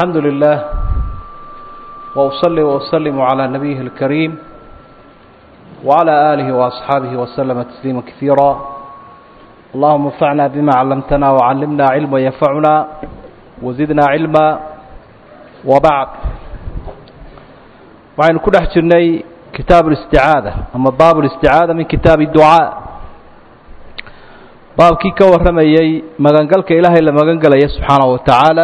الحمد لله وأصلي وأسلم على نبيه الكريم وعلى آله وأصحابه وسلم تسليما كثيرا اللهم انفعنا بما علمتنا وعلمنا علما ينفعنا وزدنا علما وبعد وعن كل حجرني كتاب الاستعاذة أما باب الاستعاذة من كتاب الدعاء baabkii ka warramayey magangalka ilaahay la magangelaya subxaanaه wa tacaala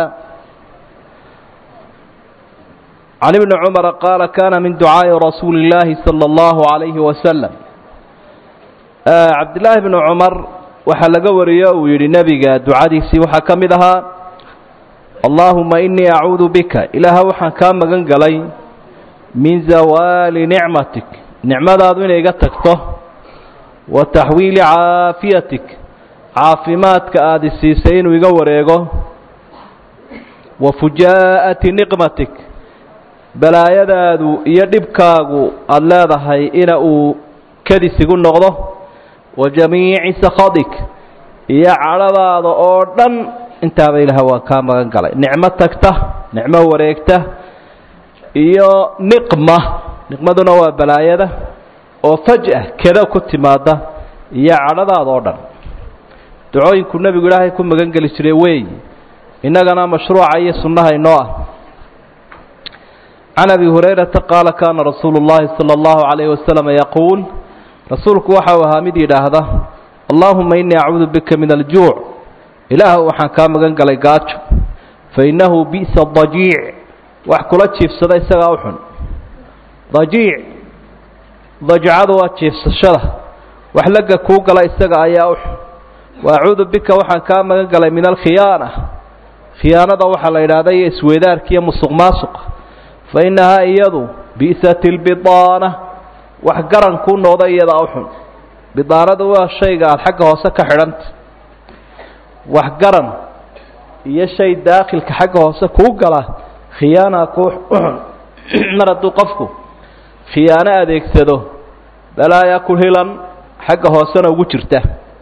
can ibni cumara qaala kana min ducaaءi rasuuli اllaahi salى اllahu عalayhi wasalam cabdillaahi bni cumar waxaa laga wariyo uu yidhi nebiga ducadiisii waxaa ka mid ahaa allaahuma inii acuudu bika ilaaha waxaan kaa magan galay min zawaali nicmatik nicmadaadu inay iga tagto wa taxwiili caafiyatik caafimaadka aada isiisay inuu iga wareego wa fujaa'ati niqmatik balaayadaadu iyo dhibkaagu aada leedahay ina uu kadis igu noqdo wa jamiici sakhadik iyo cadhadaada oo dhan intaaba ilaah waan kaa magan galay nicmo tagta nicmo wareegta iyo niqma niqmaduna waa balaayada oo faj'a keda ku timaada iyo cadhadaada oo dhan ducooyinku nebigu ilaahay ku magan geli jiray weey innagana mashruuca iyo sunnaha inoo ah can abi hurayrata qaala kaana rasuulu llahi sala allahu calayhi wasalam yaquul rasuulku waxa uu ahaa mid yidhaahda allaahuma innii acuudu bika min aljuuc ilaah waxaan kaa magan galay gaajo fa innahu bi'sa dajiic wax kula jiifsada isagaa u xun dajiic dajcadu waa jiifsashada wax laga kuu gala isaga ayaa u xun wa acuudu bika waxaan kaa magan galay min alkhiyaana khiyaanada waxaa la yidhahda iyo isweydaarka iyo musuq maasuqa fa innahaa iyadu bi'sati lbidaana wax garan kuu noqda iyadaa u xun bidaanadu waa shayga aada xagga hoose ka xidhanta wax garan iyo shay daakhilka xagga hoose kuu gala khiyaana kuu u xun mar hadduu qofku khiyaano adeegsado balaayaa ku hilan xagga hoosena ugu jirta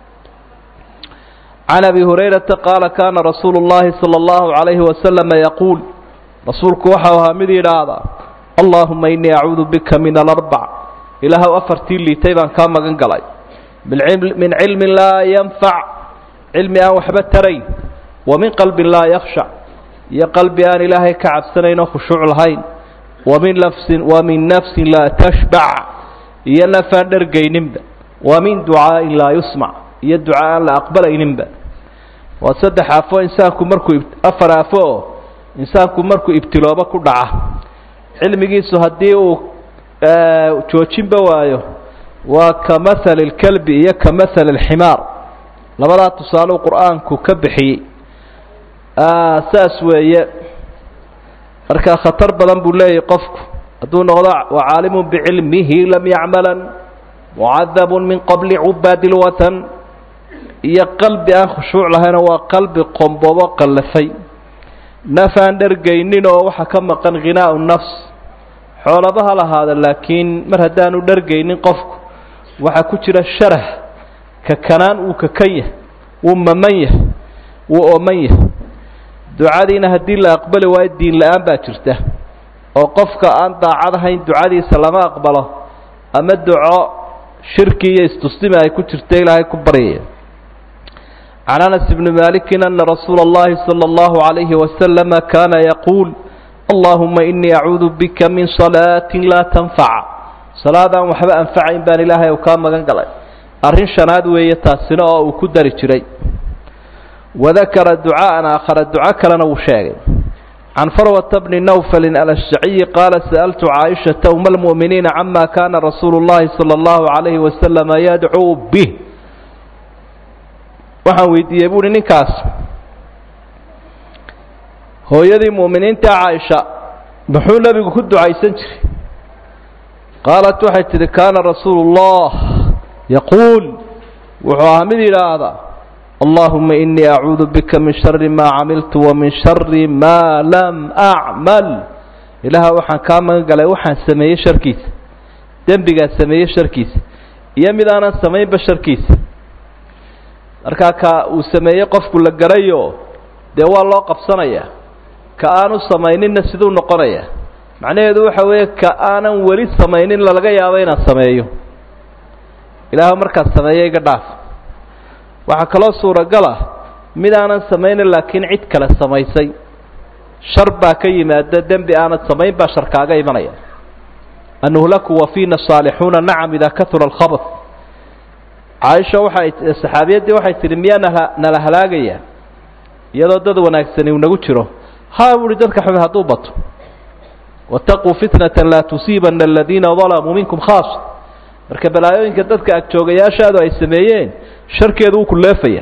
can abi hurayrata qaala kaana rasuulu llahi sala allahu calayhi wasalama yaquul rasuulku waxau ahaa mid yidhaahda allaahuma innii acuudu bika min alarbac ilaahow afartii liitay baan kaa magan galay min cilmin laa yanfac cilmi aan waxba tarayn wa min qalbin laa yakhshac iyo qalbi aan ilaahay ka cabsanayn oo khushuuc lahayn wamin nafsin wa min nafsin laa tashbac iyo nafaan dhergayninba wa min ducaa'in laa yusmac iyo duca aan la aqbalayninba waa saddex aafo insaanku markuu afar aafo oo insaanku markuu ibtiloobo ku dhaca cilmigiisu haddii uu joojinba waayo waa ka mahali اlkelbi iyo ka mahali اlximaar labadaa tusaaleu qur-aanku ka bixiyey saas weeye markaa khatar badan buu leeyahy qofku hadduu noqdo wacaalimu bicilmihi lam yacmalan mucadabun min qabli cubaadi lwatan iyo qalbi aan khushuuc lahayna waa qalbi qombobo qallafay naf aan dhergaynin oo waxaa ka maqan khinaau nafs xoolaba ha lahaada laakiin mar haddaanu dhergaynin qofku waxaa ku jira sharah ka kanaan wuu kakan yahay wuu maman yahay wuu ooman yahay ducadiina haddii la aqbali waayo diin la-aan baa jirta oo qofka aan daacad ahayn ducadiisa lama aqbalo ama duco shirki iyo istustima ay ku jirta ilaahay ku baryaya can anas bni malikin ana rasuula اllahi salى اllahu عalayhi wasalama kana yaquul allahuma inii acuudu bika min salaatin laa tanfaca salaadaan waxba anfacayn baan ilaahay u kaa magan galay arrin shanaad weeye taasina oo uu ku dari jiray wadakara ducaa'an aakhara duco kalena wuu sheegay can farwata bni nawfalin alashjaciyi qaala sa'altu caaishata uma almu'miniina cama kana rasuulu اllahi salى اllahu عalayhi wasalama yadcuu bih waxaan weydiiyey buuhi ninkaas hooyadii mu'miniinta caaisha muxuu nebigu ku ducaysan jiray qaalat waxay tidhi kaana rasuulu اllah yaquul wuxuu ahaa mid yidhaahda allahuma inii acuudu bika min shari maa camiltu wa min shari maa lam acmal ilaaha waxaan kaa magan galay waxaan sameeyey sharkiisa dembigaan sameeyey sharkiisa iyo mid aanan samaynba sharkiisa markaa ka uu sameeyey qofku la garayo dee waa loo qabsanayaa ka aanu samayninna siduu noqonaya macnaheedu waxa weeye ka aanan weli samaynin lalaga yaabo inaan sameeyo ilaahu markaad sameeyo iga dhaaf waxaa kaloo suuragal ah mid aanan samaynin laakiin cid kale samaysay shar baa ka yimaada dembi aanad samayn baa shar kaaga imanaya anuhlaku wa fiina saalixuuna nacam idaa kahura alkhabr caaisha waxay saxaabiyaddii waxay tidhi miyaa nala nala halaagaya iyadoo dad wanaagsani uu nagu jiro haa buuhi dadka xumi hadduu bato wataquu fitnata laa tusiibana aladiina dalamuu minkum khaasa marka balaayooyinka dadka agjoogayaashaadu ay sameeyeen sharkeedu wuu ku leefaya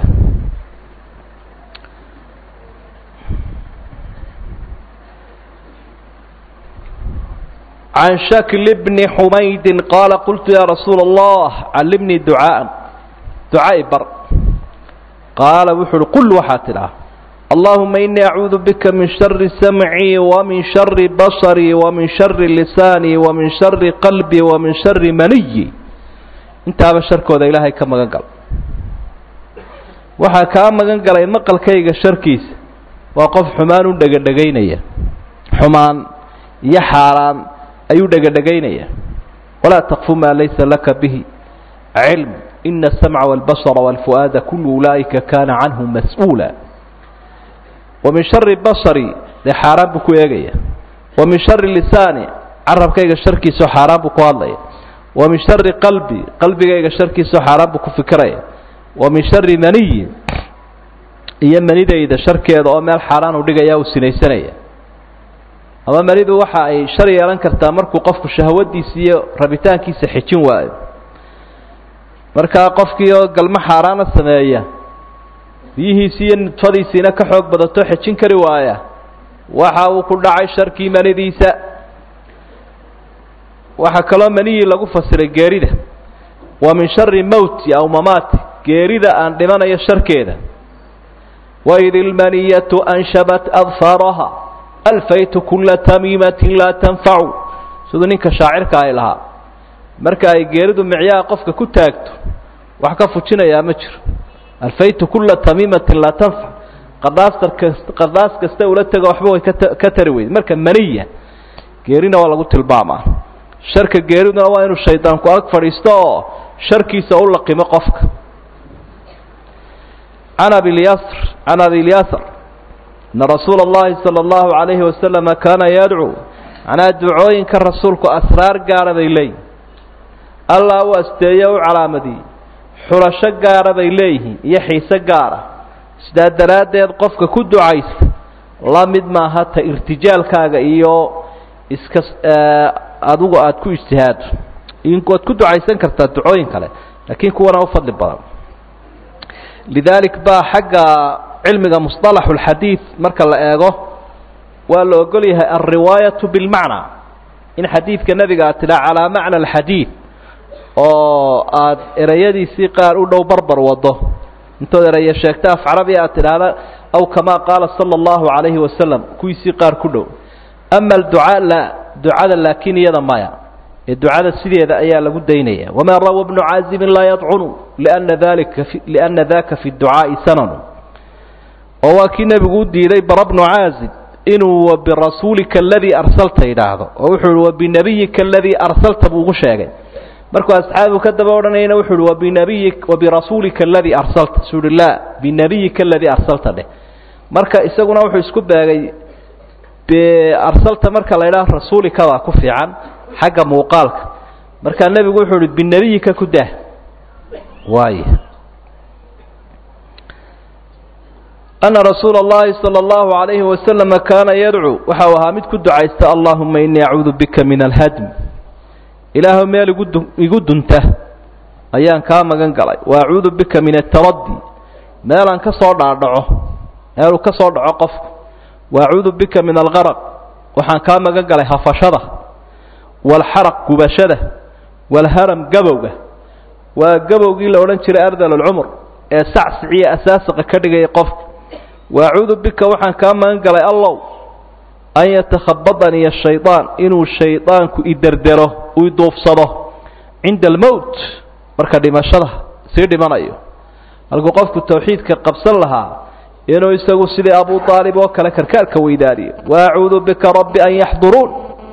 can shakl bni xumaydin qaala qultu ya rasuula allah callimnii ducaaan ducaa i bar qaala wuxu uhi qul waxaa tidhaha allahuma inii acuudu bika min shari samcii wamin shari basarii wamin shari lisaanii wamin shari qalbii wamin shari maniyi intaaba sharkooda ilaahay ka magan gal waxaa kaa magan galay maqalkayga sharkiisa waa qof xumaan u dhegadhegaynaya xumaan iyo xaaraan ayuu dhegadhegaynaya walaa taqfu maa laysa laka bihi cilm ina asamca wاlbasra wاlfu'aada kulu ulaa'ika kaana canhu mas-uula wa min shari basari dee xaaraan buu ku eegaya wa min shari lisaani carabkayga sharkiisao xaaraan buu ku hadlaya wa min shari qalbi qalbigayga sharkiisao xaaraan buu ku fikiraya wa min shari maniyi iyo manidayda sharkeeda oo meel xaaraan u dhigaya uu sinaysanaya ama manidu waxa ay shar yeelan kartaa markuu qofku shahwadiisa iyo rabitaankiisa xijin waayo markaa qofkii oo galmo xaaraana sameeya biyihiisi iyo nudfadiisiina ka xoog badato xejin kari waaya waxa uu ku dhacay sharkii manidiisa waxaa kaloo maniyii lagu fasiray geerida wa min shari mowti aw mamaati geerida aan dhimanayo sharkeeda waid ilmaniyatu anshabat adfaaraha alfaytu kula tamiimatin laa tanfacu siduu ninka shaacirka ay lahaa marka ay geeridu micyaha qofka ku taagto wax ka fujinayaa ma jiro alfaytu kula tamiimatin laa tanfac qadaastar kas qadaas kasta ula tego waxba way kata ka tari weyde marka maniya geerina waa lagu tilmaamaa sharka geeriduna waa inuu shaydaanku ag fadhiisto oo sharkiisa u laqimo qofka can abilyasr can abilyasr ana rasuula اllahi salى اllahu عalayhi wasalama kaana yadcuu macnaa ducooyinka rasuulku asraar gaara bay leeyihin allah u asteeye u calaamadiyey xulasho gaara bay leeyihiin iyo xiise gaara sidaa daraaddeed qofka ku ducaysta la mid maaha ta irtijaalkaaga iyo iska adigu aada ku ijtihaado waad ku ducaysan kartaa ducooyin kale laakiin kuwana u fadli badan lidaalik baa xagga cilmiga musطalaxu اlxadiid marka la eego waa la ogol yahay alriwaayatu bilmacnaa in xadiidka nebiga aad tidhaa calaa macna alxadiid oo aad ereyadiisii qaar u dhow barbar wado intood ereye sheegta af carabi aad tidhaahda aw kamaa qaala sala allahu calayhi wasalam kuwiisii qaar ku dhow ama alducaa la ducada laakiin iyada maya ee ducada sideeda ayaa lagu daynaya wamaa rawa bnu caazibin laa yadcunu liana dalika liana daka fi ducaa'i sananu oo waa kii nebigu u diiday bara bnu caazib inuu wabirasuulika aladii arsalta yidhaahdo oo wuxuu ihi wabinabiyika aladii arsalta buu ugu sheegay markuu asxaabigu ka daba odhanayana wuxuu uhi wabinabiyi wabirasuulika aladii arsalta suu uhi laa binabiyika aladii arsalta dheh marka isaguna wuxuu isku beegay arsalta marka la idhaha rasuulika baa ku fiican xagga muuqaalka markaa nebigu wuxuu uhi binebiyika ku dah waay ana rasuula اllahi salى اllahu عalayhi wasalama kaana yadcuu waxa uu ahaa mid ku ducaysta allahuma inii acuudu bika min alhadm ilaahu meel igu du igu dunta ayaan kaa magan galay wa acuudu bika min ataraddi meelaan ka soo dhaadhaco meeluu ka soo dhaco qofku wa acuudu bika min algaraq waxaan kaa magan galay hafashada waalxaraq gubashada waalharam gabowga waa gabowgii la odhan jiray ardal alcumr ee sacsiciya asaasaqa ka dhigaya qofka wa acuudu bika waxaan kaa magan galay allow an yatakhabadaniya shaydaan inuu shaydaanku iderdero uu iduufsado cinda almowt marka dhimashada sii dhimanayo halkuu qofku tawxiidka qabsan lahaa inuu isagu sidii abu aalib oo kale karkaarka weydaaniyo waacuudu bika rabbi an yaxduruun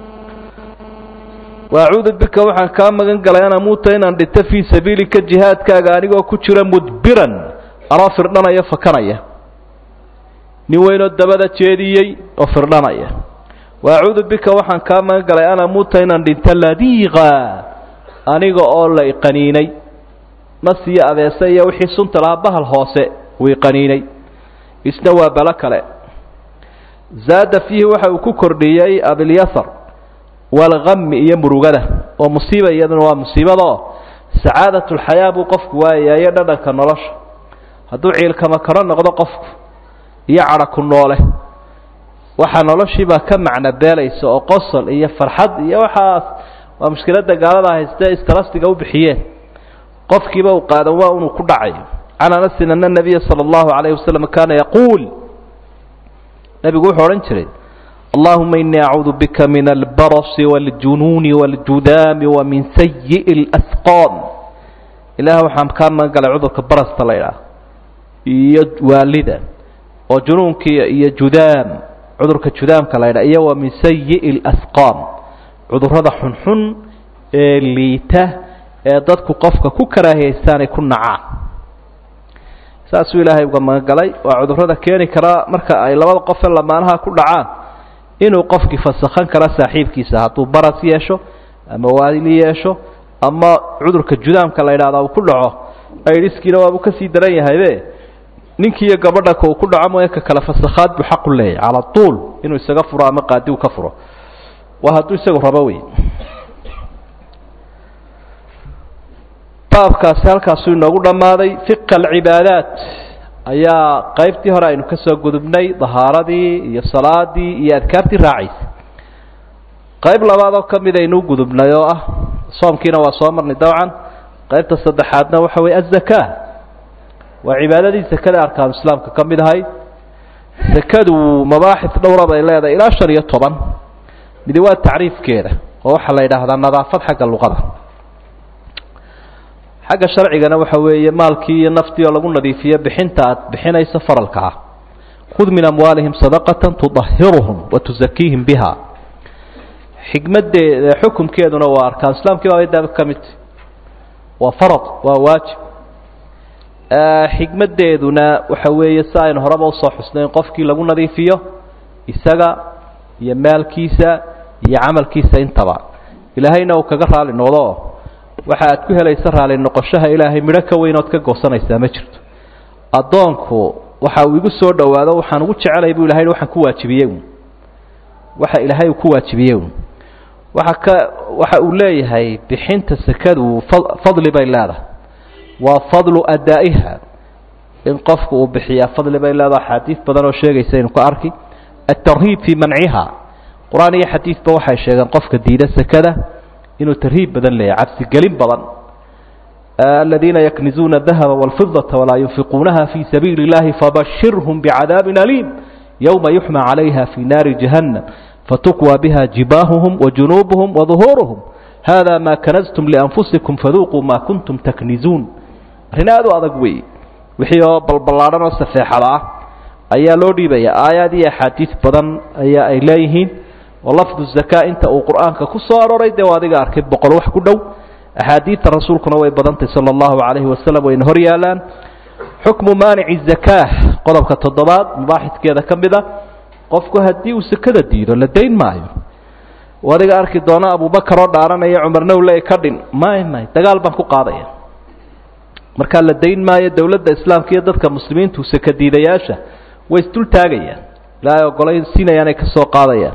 waacuudu bika waxaan kaa magan galay an amuuta inaan dhinto fii sabiilika jihaadkaaga anigoo ku jira mudbiran anoo firdhanaya fakanaya nin weynoo dabada jeediyey oo firdhanaya waacuudu bika waxaan kaa magan galay an amuuta inaan dhinto ladiiqa aniga oo la iqaniinay nas iyo abeese iyo wixii sunta lahaa bahal hoose uu iqaniinay isna waa balo kale zaada fiihi waxa uu ku kordhiyey abilyasar walgami iyo murugada oo musiiba iyaduna waa musiibadaoo sacaadat lxayaa buu qofku waayayo dhadhanka nolosha hadduu ciilkama karo noqdo qofku iyo cadha ku noole waxa noloshiibaa ka macno beelaysa oo qosol iyo farxad iyo waxaas waa mushkiladda gaalada haystee istarastiga u bixiyeen qofkiiba uu qaadan waa inuu ku dhacayo can anasin ana nabiya sala allahu calayhi wasalam kaana yaquul nebigu wuxuu odhan jiray allahuma inii acuudu bika min albarasi wاljunuuni wاljudaami wa min sayiءi اlasqaam ilaah waxaan kaa magan galay cudurka barasta la ydhaah iyo waalida oo junuunkiiya iyo judaam cudurka judaamka la ydhaha iyo wa min sayiءi اlasqaam cudurrada xunxun ee liita ee dadku qofka ku karaahiyaystaanay ku nacaan saasuu ilaahay uga magan galay waa cudurrada keeni karaa marka ay labada qofe lamaanaha ku dhacaan inuu qofkii fasakhan kara saaxiibkiisa hadduu baras yeesho ama waali yeesho ama cudurka judaamka la yidhahda uu ku dhaco aidiskiina waabuu kasii daran yahaybe ninkiiyo gabadha ka uu ku dhaco mooye ka kale fasakhaad buu xaqu leeyahy cala tuul inuu isaga furo ama qaadi uu ka furo waa hadduu isagu rabo wey baabkaasi halkaasuu inoogu dhammaaday fiqa alcibaadaat ayaa qaybtii hore aynu ka soo gudubnay dahaaradii iyo salaadii iyo adkaartii raacaysa qayb labaad oo ka mid aynuu gudubnay oo ah soomkiina waa soo marnay dabcan qaybta saddexaadna waxa weeye azakaa waa cibaadadii sakada arkaanu islaamka ka mid ahay sakadu mabaaxis dhowra bay leedahay ilaa shan iyo toban midi waa tacriifkeeda oo waxaa la yidhaahdaa nadaafad xagga luqada xagga sharcigana waxa weeye maalkii iyo naftii oo lagu nadiifiyo bixinta aad bixinayso faralka ah khud min amwaalihim sadaqatan tudahiruhum wa tusakiihim biha xikmadeeda xukumkeeduna waa arkaan islaamkii baa daaba ka mid waa farad waa waajib xikmadeeduna waxa weeye si aynu horeba usoo xusnay in qofkii lagu nadiifiyo isaga iyo maalkiisa iyo camalkiisa intaba ilaahayna uu kaga raali noqdo waxa aad ku helaysa raali noqoshaha ilaahay midho ka weyn ood ka goosanaysaa ma jirto addoonku waxa uu igu soo dhowaado waxaan ugu jecelay buu ilahay waxaan ku waajibiyey waxa ilaahay uu ku waajibiyey waxa ka waxa uu leeyahay bixinta sakadu fadli bay leedahay waa fadlu adaa'iha in qofku uu bixiyaa fadli bay leedahay xadiid badan oo sheegaysa inu ka arki atarhiib fii manciha qur-aan iyo xadiidba waxay sheegeen qofka diida sakada inuu tarhiib badan leeyahay cabsigelin badan aladiina yaknizuuna dahaba wاlfidaةa walaa yunfiquunaha fii sabiili اllahi fabashirhum bicadaabin aliim yowma yuxmى calayha fii naari jahannam fatukwى biha jibaahuhum wajunuubuhum waduhuuruhum hada ma kanaztum lianfusikum faduuquu ma kuntum taknizuun arrin aad u adag weeye wixii oo balballaadhan oo safeexada ah ayaa loo dhiibaya aayaad iyo axaadiis badan ayaa ay leeyihiin oo lafdu zakaa inta uu qur-aanka ku soo arooray dee adiga arkay boqol wax ku dhow axaadiidta rasuulkuna way badantay sala allahu calayhi wasalam wayna hor yaalaan xukmu maanici zakaa qodobka toddobaad mabaaxiskeeda ka mid a qofku haddii uu sakada diido la dayn maayo adiga arki doona abubakar oo dhaaranaya cumarna u leey ka dhin may may dagaal baan ku qaadaya markaa la dayn maayo dowladda islaamka iyo dadka muslimiintu sakadiidayaasha way isdul taagayaan ilaahay ogolay siinayaanay ka soo qaadayaan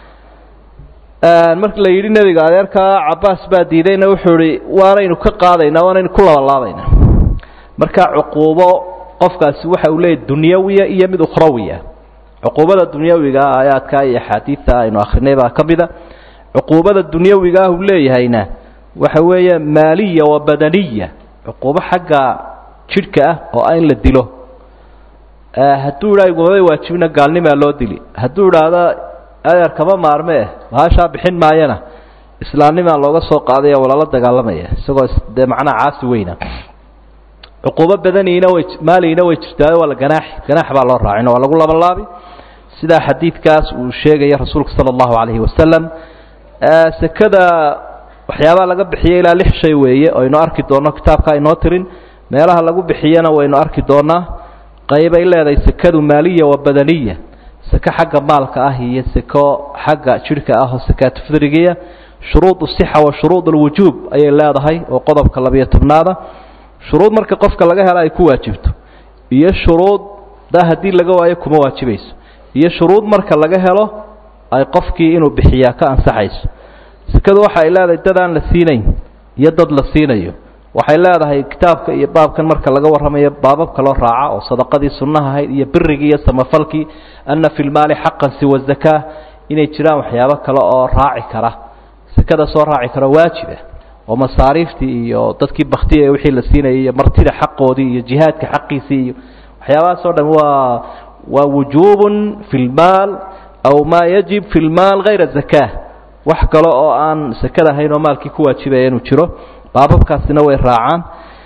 marka la yidhi nebiga adeerkaa cabaas baa diidayna wuxuu ihi waanaynu ka qaadaynaa waanaynu ku labalaabaynaa marka cuquubo qofkaasi waxa uu leeyahy dunyawiya iyo mid ukhrawiya cuquubada dunyawiga aayaadka iyo axaadiidta aynu akrinay baa ka mida cuquubada dunyawiga ah uu leeyahayna waxa weeye maaliya wa badaniya cuquubo xagga jidhka ah oo ah in la dilo hadduu idhaa igumabay waajibina gaalnimaa loo dili hadduu idhaahdo adeer kama maarmee bahashaa bixin maayana islaamnimaa looga soo qaadaya walala dagaalamaya isagoo dee macnaha caasi weyna cuquubo badaniina way maaliina way jirtaayo waa la ganaaxi ganaax baa loo raacin waa lagu labalaabi sidaa xadiidkaas uu sheegaya rasuulka sala allahu calayhi wasalam sekada waxyaabaha laga bixiya ilaa lix shay weeye oo aynu arki doonno kitaabka aynoo tirin meelaha lagu bixiyana waynu arki doonaa qaybay leedahay sekadu maaliya wa badaniya seko xagga maalka ah iyo seko xagga jidhka ah oo sakaatu fidrigiya shuruud usixa wa shuruud alwujuub ayay leedahay oo qodobka labiyo tobnaada shuruud marka qofka laga helo ay ku waajibto iyo shuruud daa haddii laga waayo kuma waajibayso iyo shuruud marka laga helo ay qofkii inuu bixiyaa ka ansaxayso sekadu waxa ay leedahay dad aan la siinayn iyo dad la siinayo waxay leedahay kitaabka iyo baabkan marka laga warramayo baababka loo raaca oo sadaqadii sunnaha ahayd iyo birigii iyo samafalkii anna fi lmaali xaqan siwa zakaa inay jiraan waxyaabo kale oo raaci kara sekada soo raaci karo waajiba oo masaariiftii iyo dadkii baktiya wixii la siinayay iyo martida xaqoodii iyo jihaadka xaqiisii iyo waxyaabahaas oo dhan waa waa wujuubun fi lmaal aw maa yajib fi lmaal hayra zakaa wax kale oo aan sekada ahayn oo maalkii ku waajibaya inuu jiro baababkaasina way raacaan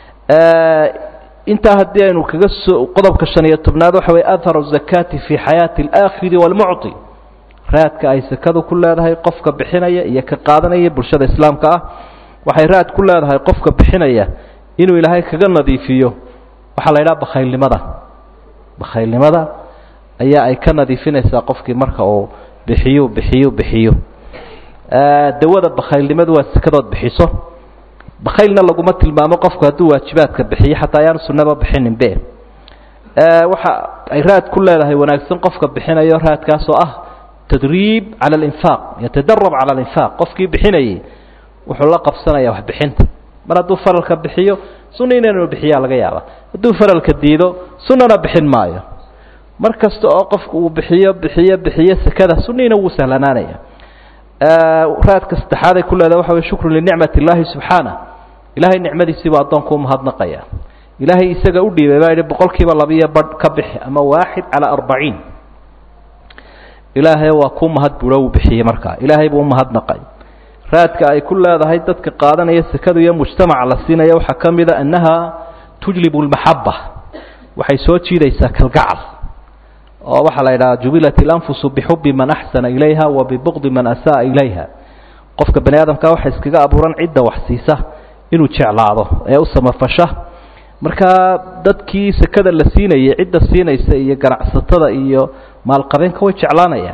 intaa haddii aynu kaga soo qodobka shan iyo tobnaad waxa weye atharu zakaati fi xayaati alaakhiri waalmucطi raadka ay sekadu ku leedahay qofka bixinaya iyo ka qaadanaya bulshada islaamka ah waxay raad ku leedahay qofka bixinaya inuu ilaahay kaga nadiifiyo waxaa la yidhaha bakhaylnimada bakhaylnimada ayaa ay ka nadiifinaysaa qofkii marka uu bixiyo bixiyo bixiyo dawada bakhaylnimadu waa sekadood bixiso bakhaylna laguma tilmaamo qofku hadduu waajibaadka bixiyo xataa ayaan sunnaba bixinin be waxa ay raad ku leedahay wanaagsan qofka bixinayo raadkaas oo ah tadriib cala alinfaaq yatadarab cala alinfaaq qofkii bixinayay wuxuu la qabsanaya waxbixinta mar hadduu faralka bixiyo sunniina inuu bixiyaa laga yaaba hadduu faralka diido sunnana bixin maayo mar kasta oo qofku uu bixiyo bixiyo bixiyo sekada sunniina wuu sahlanaanaya raadka saddexaaday ku leedahay waxa wey shukru linicmat illaahi subxaana ilaahay nicmadiisiibuu addoonku umahadnaqaya ilaahay isaga u dhiibay baa yidhi boqol kiiba labiyo badh ka bixi ama waaxid calaa arbaciin ilaahay waa kuu mahad buuro uu bixiyey markaa ilaahay buu umahadnaqay raadka ay ku leedahay dadka qaadanaya sekadu iyo mujtamaca la siinaya waxaa ka mid a annaha tujlibu lmaxaba waxay soo jiidaysaa kalgacal oo waxaa la yidhaha jubilat ilanfusu bixubi man axsana ilayha wa bibuqdi man asa'a ilayha qofka bani aadamka waxa iskaga abuuran cidda wax siisa inuu jeclaado ee u samafasha markaa dadkii sekada la siinayay cidda siinaysa iyo ganacsatada iyo maalqabeenka way jeclaanayaan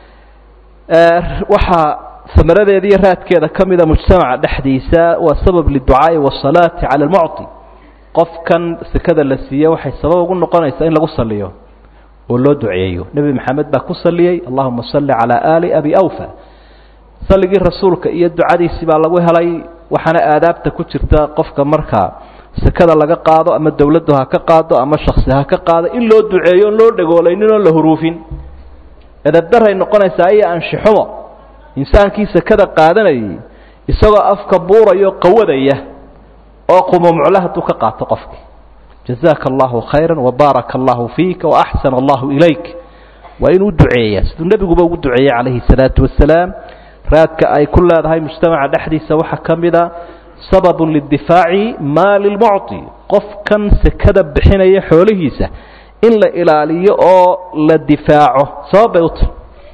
waxaa samaradeeda iyo raadkeeda ka mida mujtamaca dhexdiisa waa sabab liducaa'i wasalaati cala almucti qofkan sekada la siiye waxay sabab ugu noqonaysaa in lagu saliyo oo loo duceeyo nebi maxamed baa ku saliyey allahuma salli calaa aali abi awfa salligii rasuulka iyo ducadiisii baa lagu helay waxaana aadaabta ku jirta qofka markaa sekada laga qaado ama dowladdu ha ka qaado ama shaksi ha ka qaado in loo duceeyo on loo dhagoolaynin oon la huruufin edabdaray noqonaysaa iyo anshixumo insaankii sekada qaadanayay isagoo afka buurayo qawadaya oo qumumucla hadduu ka qaato qofkii jazaaka allahu khayra wabaaraka allahu fiika waaxsana allahu ilayk waa inuu duceeya siduu nebiguba ugu duceeyey calayhi salaatu wasalaam raadka ay ku leedahay mujtamaca dhexdiisa waxaa ka mid a sababun lidifaaci maali lmucti qofkan sekada bixinaya xoolihiisa in la ilaaliyo oo la difaaco sabab bay u tahy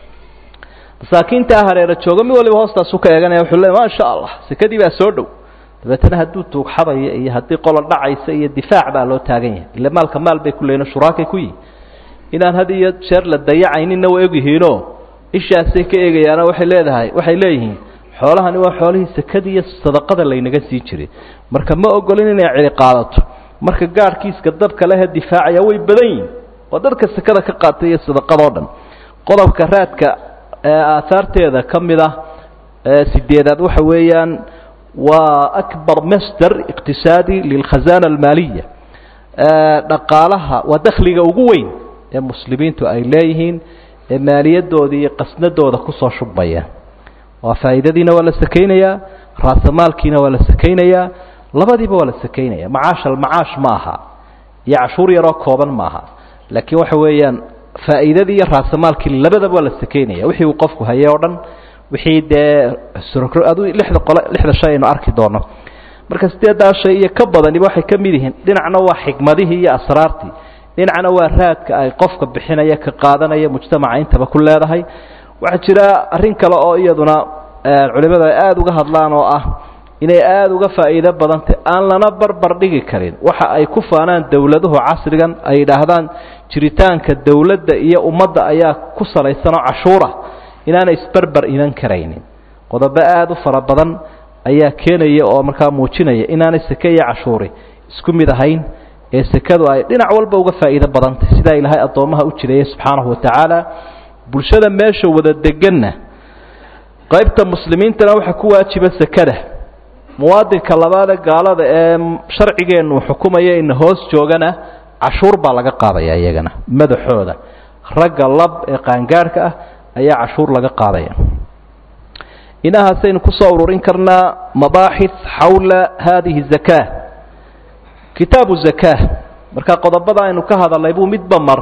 masaakiintaa hareera jooga mid waliba hoostaasu ka eeganaya wuxuu le maasha allah sekadii baa soo dhow dabeetana hadduu tuugxadaya iyo haddii qola dhacaysa iyo difaac baa loo taagan yahay ille maalka maal bay ku leeyiin shuraakay ku yihin inaan had iyo jeer la dayacayninna waa ogyihiinoo ishaasay ka eegayaano waxay leedahay waxay leeyihiin xoolahani waa xoolihii sekada iyo sadaqada laynaga sii jiray marka ma ogolin inay cili qaadato marka gaadhkiiska dadka lehe difaacaya way badan yihin oo dadka sekada ka qaatay iyo sadaqadoo dhan qodobka raadka aahaarteeda ka mid ah sideedaad waxa weeyaan waa akbar masder iqtisaadi lilkhazana almaaliya dhaqaalaha waa dakhliga ugu weyn ee muslimiintu ay leeyihiin ee maaliyadooda iyo qasnadooda kusoo shubmaya waa faa'iidadiina waa la sakaynayaa raasamaalkiina waa la sakaynayaa labadiiba waa la sakaynaya macaash almacaash ma aha iyo cashuur yaroo kooban ma aha laakiin waxa weeyaan faa'iidadii iyo raasamaalkii labadaba waa la sakaynaya wixii uu qofku hayay oo dhan wixii dee adu lixda qole lixda shay aynu arki doono marka sideedaa shay iyo ka badaniba waxay ka mid yihiin dhinacna waa xikmadihii iyo asraartii dhinacna waa raadka ay qofka bixinaya ka qaadanaya mujtamaca intaba ku leedahay waxaa jira arrin kale oo iyaduna culimadu ay aada uga hadlaan oo ah inay aada uga faa'iido badantay aan lana barbar dhigi karin waxa ay ku faanaan dowladuhu casrigan ay yidhaahdaan jiritaanka dowladda iyo ummadda ayaa ku salaysanoo cashuura inaanay isbarbar iman karaynin qodobo aada u fara badan ayaa keenaya oo markaa muujinaya inaanay seke iyo cashuuri isku mid ahayn ee sekadu ay dhinac walba uga faa'iido badantay sidaa ilaahay addoommaha u jireeyay subxaanahu watacaala bulshada meesha wada deganna qaybta muslimiintana waxaa ku waajiba sekada muwaadinka labaadee gaalada ee sharcigeennu xukumaya ina hoos joogana cashuur baa laga qaadaya iyagana madaxooda ragga lab ee qaangaarhka ah ayaa cashuur laga qaadaya inahaasaynu kusoo ururin karnaa mabaaxith xawla hadihi zakaa kitaabu zakaa marka qodobada aynu ka hadalnay buu midba mar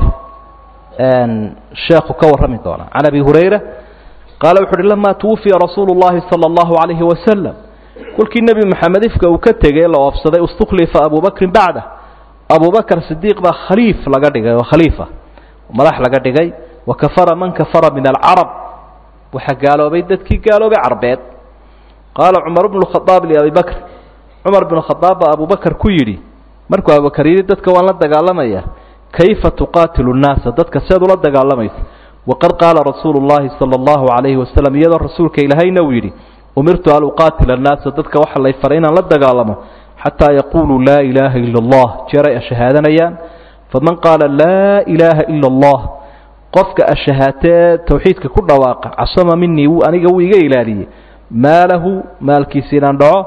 sheekhu ka warrami doonaa can abi hurayra qaala wuxu uhi lama twufiya rasuulu llahi sala allahu calayhi wasalam kolkii nebi moxamed ifka uu ka tegey la oobsaday istukhlifa abu bakrin bacda abu bakr sidiiq baa khaliif laga dhigay oo khaliifa madax laga dhigay wa kafara man kafara min alcarab waxaa gaaloobay dadkii gaaloobay carbeed qaala cumar bnu khadaab liabi bakr cumar bnu khadaab baa abu bakr ku yidhi markuu abubakar yidhi dadka waan la dagaalamaya kayfa tuqaatilu nnaasa dadka seed ula dagaalamaysa waqad qaala rasuulu llahi sala allahu calayhi wasalam iyadoo rasuulka ilaahayna uu yidhi umirtu an uqaatila annaasa dadka waxa lay faray inaan la dagaalamo xataa yaquuluu laa ilaaha ila allah jeeray ashahaadanayaan faman qaala laa ilaaha ila allah qofka ashahaatee tawxiidka ku dhawaaqa casama minii wuu aniga wuu iga ilaaliyey maalahu maalkiisa inaan dhaco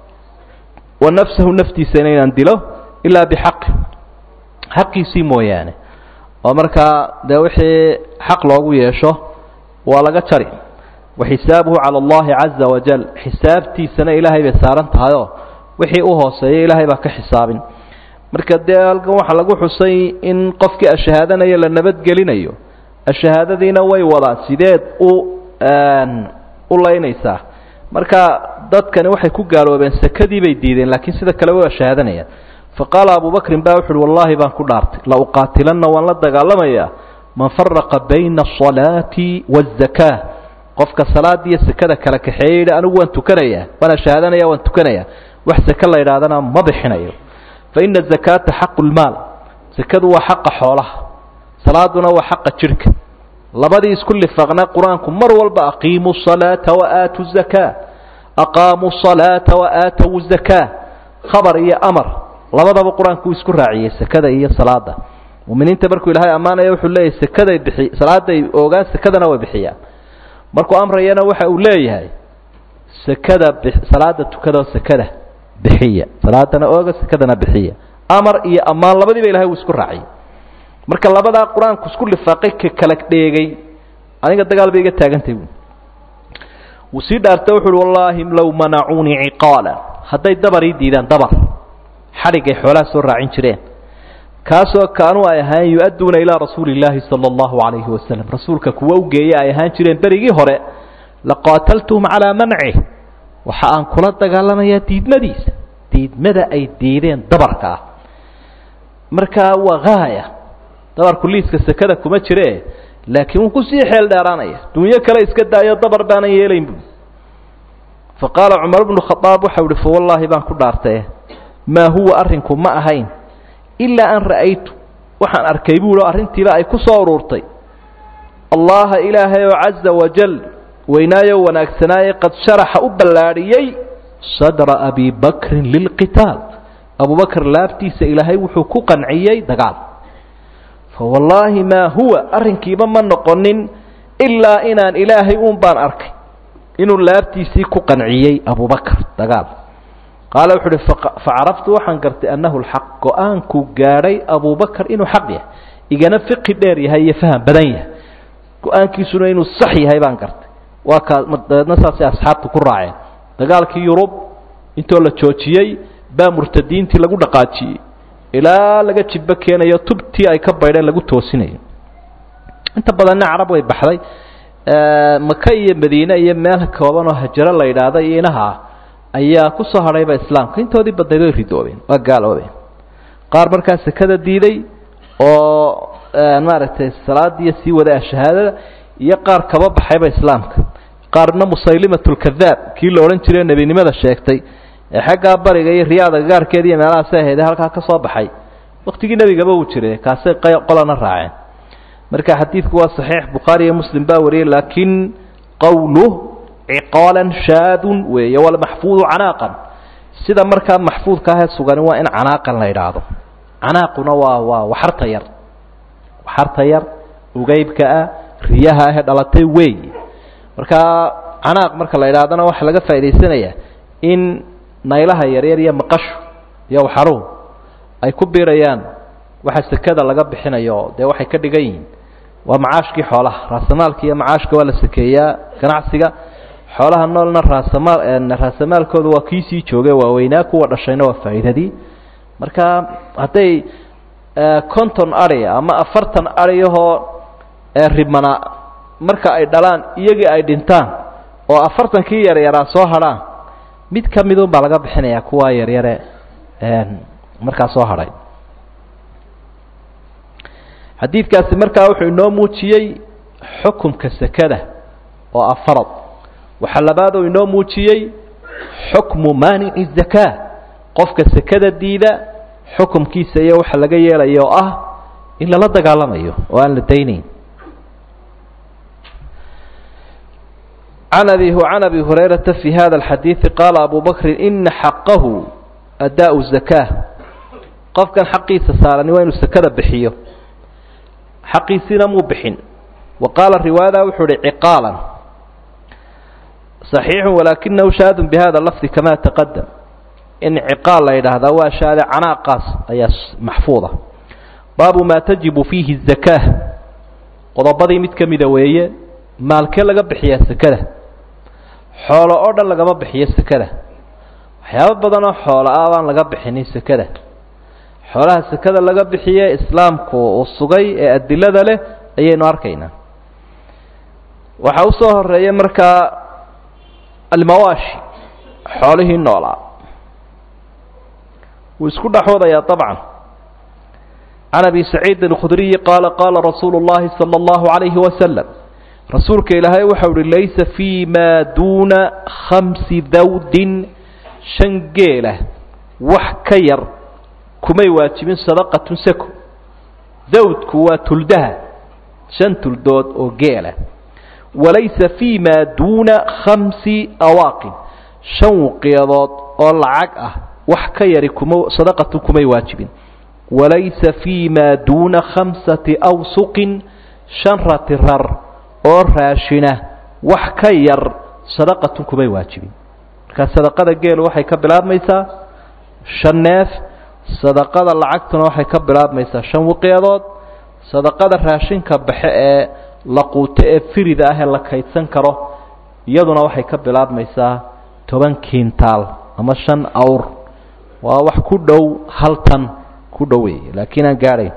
wa nafsahu naftiisana inaan dilo ilaa bixaqi xaqiisii mooyaane oo markaa dee wixii xaq loogu yeesho waa laga jari waxisaabuhu cala allahi caza wajal xisaabtiisana ilaahay bay saaran tahayoo wixii u hooseeya ilaahay baa ka xisaabin marka dee halkan waxaa lagu xusay in qofkii ashahaadanaya la nabadgelinayo ashahaadadiina way wadaa sideed u u laynaysaa marka dadkani waxay ku gaaloobeen sakadii bay diideen laakiin sida kale way ashahaadanayaan faqaala abu bakrin ba wuxu uhi wallaahi baan ku dhaartay la uqaatilanna waan la dagaalamayaa man faraqa bayna asalaati waazaka qofka salaada iyo sekada kala kaxeeya yidhi anigu waan tukanayaa waana shahaadanaya waan tukanayaa wax seke la yidhahdana ma bixinayo fa ina azakaata xaqu lmaal sekadu waa xaqa xoolaha salaaduna waa xaqa jidhka labadii isku lifaaqna qur-aanku mar walba aqiimuu salaata wa aatu zakaa aqaamuu salaata wa aatow zakaa khabar iyo amar labadaba qur-aanku uu isku raaciyey sekada iyo salaada muminiinta markuu ilaahay ammaanaya wuxuu leeyahay sekaday bixi salaaday ogaan sekadana way bixiyaan markuu amrayana waxa uu leeyahay sekada salaada tukada sekada bixiya salaadana ooga sekadana bixiya amar iyo ammaan labadiiba ilahay uu isku raaciyay marka labadaa qur-aanku isku lifaaqay ka kala dheegay aniga dagaal bay iga taagantay bu wuu sii dhaarta wuxu uhi wallaahi low manacuunii ciqaala hadday dabar ii diidaan dabar xadhigay xoolaha soo raacin jireen kaasoo kaanuu ay ahaayeen yu-adduuna ilaa rasuuli illaahi sala allahu calayhi wasalam rasuulka kuwa u geeye ay ahaan jireen berigii hore laqaataltuhum calaa mancih waxa aan kula dagaalamayaa diidmadiisa diidmada ay diideen dabarka ah markaa waa haaya dabarku liiska sekada kuma jire laakiin wuu kusii xeel dheeraanaya dunyo kale iska daayo dabar baanan yeelayn bu fa qaala cumar bnu khadaab waxau ihi fa wallaahi baan ku dhaartaye maa huwa arrinku ma ahayn ilaa an ra'aytu waxaan arkay buuhi oo arrintiiba ay ku soo ururtay allaha ilaahay oo caza wajal weynaayo wanaagsanaaye qad sharaxa u ballaadhiyey sadra abi bakrin lilqitaal abubakr laabtiisa ilaahay wuxuu ku qanciyey dagaal fa wallaahi maa huwa arrinkiiba ma noqonin ilaa inaan ilaahay uun baan arkay inuu laabtiisii ku qanciyey abubakr dagaal qaala wuxu uhi facaraftu waxaan gartay annahu lxaq go-aankuu gaadhay abubakr inuu xaq yahay igana fiqi dheer yahay iyo faham badan yahay go-aankiisuna inuu sax yahay baan gartay waa kaa dabeedna saasay asxaabtu ku raaceen dagaalkii yurub intoo la joojiyey baa murtadiintii lagu dhaqaajiyey ilaa laga jibbo keenayo tubtii ay ka baydheen lagu toosinayo inta badanna carab way baxday maka iyo madiine iyo meel kooban oo hajaro la yidhaahda iyo inaha ayaa ku soo hadhayba islaamka intoodii badnayd way ridoobeen waa gaaloobeen qaar markaa sekada diiday oo maaragtay salaadiiyo sii wadaa shahaadada iyo qaar kaba baxayba islaamka qaarna musaylimatulkadaab kii la odhan jiray nebinimada sheegtay ee xaggaa bariga iyo riyaada gaarkeeda iyo meelahaasay ahayd halkaa ka soo baxay waktigii nebigaba uu jiray kaasay qolana raaceen marka xadiidku waa saxiix bukhaari iyo muslim baa wariyey laakiin qowluh ciqaalan shaadun weeye walmaxfuudu canaaqan sida markaa maxfuudka ahee sugani waa in canaaqan la idhaahdo canaaquna waa waa waxarta yar waxarta yar ugeybka ah riyaha ahee dhalatay weey markaa canaaq marka la idhahdana waxaa laga faa'idaysanayaa in naylaha yaryar iyo maqashu iyo waxaruhu ay ku biirayaan waxa sekada laga bixinayo dee waxay ka dhigan yihiin waa macaashkii xoolaha raasamaalka iyo macaashka waa la sakeeyaa ganacsiga xoolaha noolna raasamaal raasamaalkooda waa kii sii jooge waaweynaa kuwa dhashayna waa faa'iidadii marka hadday conton ari ama afartan ariyahoo ribmana marka ay dhalaan iyagii ay dhintaan oo afartankii yaryaraa soo hadhaan mid ka midun baa laga bixinayaa kuwa yaryare markaa soo hadhay xadiidkaasi markaa wuxuu inoo muujiyey xukumka sekada oo ah farad waxaa labaadoo inoo muujiyey xukmu maanici zakaa qofka sekada diida xukumkiisa iyo waxa laga yeelaya oo ah in lala dagaalamayo oo aan la daynayn can abi can abi hurayrata fi hada alxadiidi qaala abu bakrin ina xaqahu adaau zakaa qofkan xaqiisa saarani waa inuu sekada bixiyo xaqiisiina muu bixin wa qaala riwaayada wuxuu uhi ciqaalan صaxiixu walaakinahu shaadun bihada lafdi kama taqadam in ciqaal la yidhaahdaa waa shaade canaaqaas ayaa maxfuuda baabu maa tajibu fiihi الzakaa qodobadii mid ka mida weeye maalkee laga bixiyaa sekada xoolo oo dhan lagama bixiyo sekada waxyaabo badanoo xoolo ah baan laga bixinin sekada xoolaha sekada laga bixiye islaamku uu sugay ee adilada leh ayaynu arkaynaa waxaa usoo horeeya markaa almawaashi xoolihii noolaa wuu isku dhexwadayaa طabcan can abi saciidin اkhudriyi qaala qaala rasuulu اllahi salى اllahu عalayhi wasalam rasuulka ilaahay waxau uhi laysa fii ma duuna khamsi dawdin shan geela wax ka yar kumay waajibin sadaqatun sako dawdku waa tuldaha shan tuldood oo geela walaysa fii ma duuna khamsi awaaqin shan wuqiyadood oo lacag ah wax ka yari kuma sadaqatun kumay waajibin walaysa fii ma duuna khamsati awsuqin shan ratirar oo raashina wax ka yar sadaqatun kumay waajibin markaa sadaqada geelu waxay ka bilaabmaysaa shan neef sadaqada lacagtuna waxay ka bilaabmaysaa shan wiqyadood sadaqada raashinka baxe ee la quuto ee firida ah ee la kaydsan karo iyaduna waxay ka bilaabmaysaa toban kiintaal ama shan awr waa wax ku dhow hal tan ku dhow wey laakiin aan gaadhayn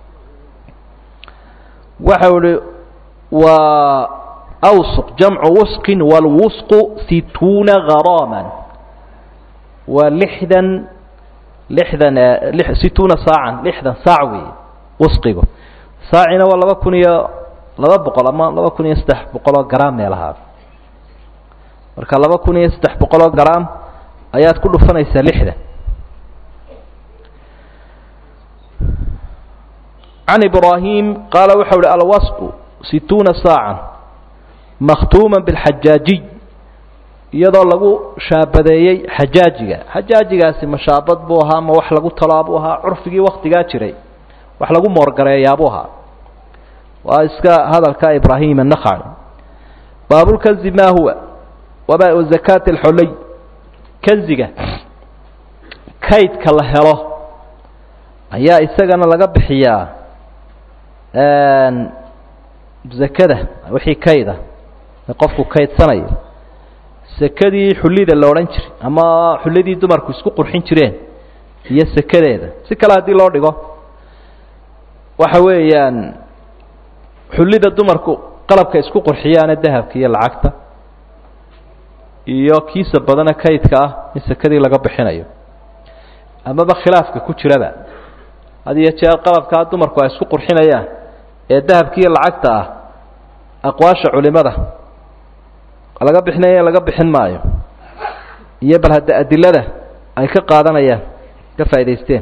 waxau ihi waa awsuq jamcu wusqin wاlwusqu situuna garaaman waa lixdan lixdan situuna saacan lixdan saac weeye wasqigu saacina waa laba kun iyo laba boqol ama laba kun iyo saddex boqoloo garaam meelahaa marka laba kun iyo saddex boqoloo garaam ayaad ku dhufanaysaa lixdan can ibraahim qaala waxau uhi alwasqu situuna saacan makhtuuma bilxajaajiy iyadoo lagu shaabadeeyey xajaajiga xajaajigaasi mashaabad buu ahaa ma wax lagu talaa buu ahaa curfigii waktigaa jiray wax lagu moorgareeyaabuu ahaa waa iska hadalka ibraahim annakhaci baabulkanzi maa huwa waba zakaati alxoley kanziga kaydka la helo ayaa isagana laga bixiyaa zakada wixii kayda qofku kaydsanayo sekadii xullida la odhan jiray ama xulladii dumarku isku qurxin jireen iyo sekadeeda si kale haddii loo dhigo waxa weeyaan xullida dumarku qalabka isku qurxiyaane dahabka iyo lacagta iyo kiisa badana kaydka ah in sekadii laga bixinayo amaba khilaafka ku jiraba had iyo jeer qalabkaa dumarku ay isku qurxinayaan ee dahabka iyo lacagta ah aqwaasha culimada laga bixinaya laga bixin maayo iyo bal hadda adilada ay ka qaadanayaan ka faa'idaysteen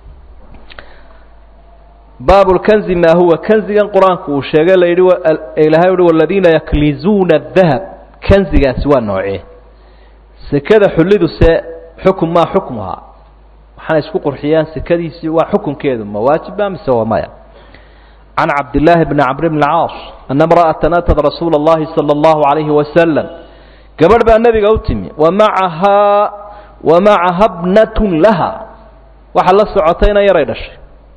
baabu lkanzi maa huwa kanzigan qur-aanku uu sheegay la yidhi ilaahay uhi waladiina yaklizuuna adahab kanzigaasi waa noocee sekada xullidu se xukun maa xukmuhaa waxaana isku qurxiyaan sekadiisii waa xukunkeedu ma waajiba mise waa maya can cabdillaahi bni camr bni caas ana imra'atan atad rasuula اllahi salى اllahu alayhi wasalam gabadh baa nebiga u timi wa macahaa wa macaha bnatun laha waxaa la socotayna yaray dhashay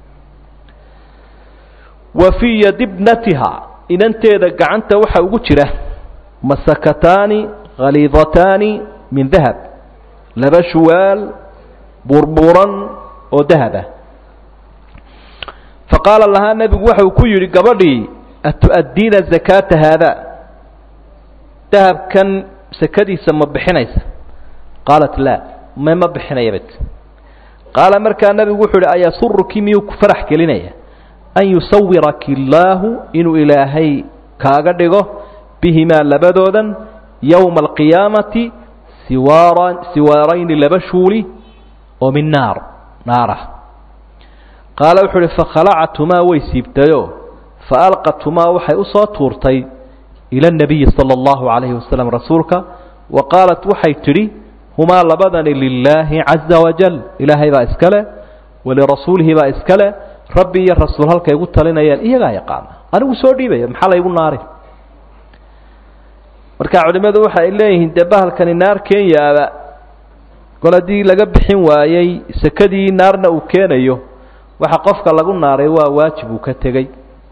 wa fii yadi bnatiha inanteeda gacanta waxaa ugu jira masakataani khaliidataani min dahab laba shuwaal burburan oo dahab ah faqaala lahaa nebigu waxa uu ku yidhi gabadhii atu'addiina zakaata haada dahabkan sakadiisa ma bixinaysa qaalat laa me ma bixinayabad qaala markaa nebigu wuxuu yidhi ayasuruki miyuu ku farax gelinaya an yusawiraki illaahu inuu ilaahay kaaga dhigo bihimaa labadoodan yowma alqiyaamati siwaaran siwaarayni laba shuuli oo min naar naarah qaala wuxuu uhi fakhalacatumaa way siibtayoo fa alqatumaa waxay u soo tuurtay ila اnabiyi salى اllahu calayhi wasalam rasuulka wa qaalat waxay tidhi humaa labadani lilaahi caza wajal ilaahay baa iska leh walirasuulihi baa iska leh rabbi iyo rasuul halkay igu talinayaan iyagaa yaqaana anigu soo dhiibaya maxaa laygu naari marka culimmadu waxa ay leeyihiin dee bahalkani naar kenyaaba kol haddii laga bixin waayey sekadii naarna uu keenayo waxa qofka lagu naaray waa waajib uu ka tegey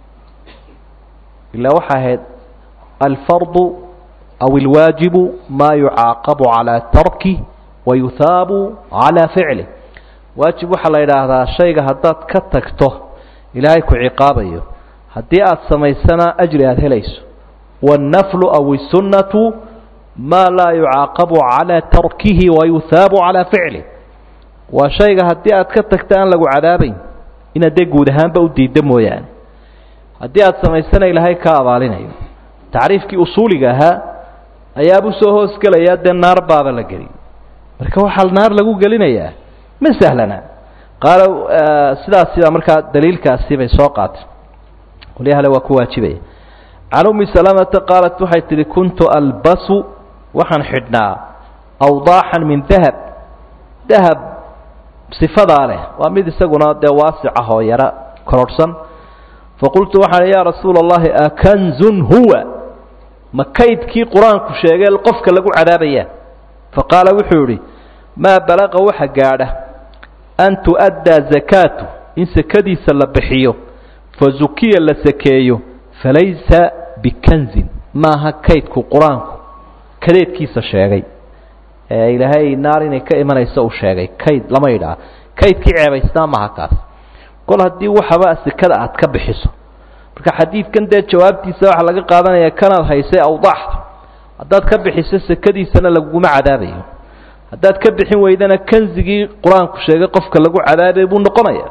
ilaa waxaa ahayd alfardu aw ilwaajibu maa yucaaqabu calaa tarki wa yuhaabu calaa ficli waajib waxaa la yidhaahdaa shayga haddaad ka tagto ilaahay ku ciqaabayo haddii aada samaysana ajri aada helayso waannaflu aw isunnatu maa laa yucaaqabu calaa tarkihi wa yuhaabu calaa ficli waa shayga haddii aad ka tagta aan lagu cadaabayn inaad dee guud ahaanba u diidda mooyaane haddii aada samaysana ilaahay ka abaalinayo tacriifkii usuuliga ahaa ayaabuu soo hoosgelayaa dee naar baaba la geliyay marka waxaa naar lagu gelinayaa ma sahlana qaala sidaas sidaa markaa daliilkaasi bay soo qaatay qolyahale waa ku waajibaya can ummi salamata qaalat waxay tidhi kuntu albasu waxaan xidhnaa awdaaxan min dahab dahab sifadaa leh waa mid isaguna dee waasic ah oo yaro kororhsan faqultu waxaan yaa rasuula allahi akanzun huwa ma kaydkii qur-aanku sheegay qofka lagu cadaabaya faqaala wuxuu yidhi maa balaqa waxa gaadha an tu'addaa zakaatu in sekadiisa la bixiyo fa zukiya la sakeeyo falaysa bikanzin maaha kaydku qur-aanku kadeedkiisa sheegay ee ilaahay naar inay ka imanayso uu sheegay kayd lama yidhaha kaydkii ceebaysnaa maaha kaas kol haddii waxaba sekada aad ka bixiso marka xadiidkan dee jawaabtiisa waxaa laga qaadanaya kanaad haysay awdaaxda haddaad ka bixiso sekadiisana laguguma cadaabayo haddaad ka bixin weydana kanzigii qur-aanku sheegay qofka lagu cadaabay buu noqonaya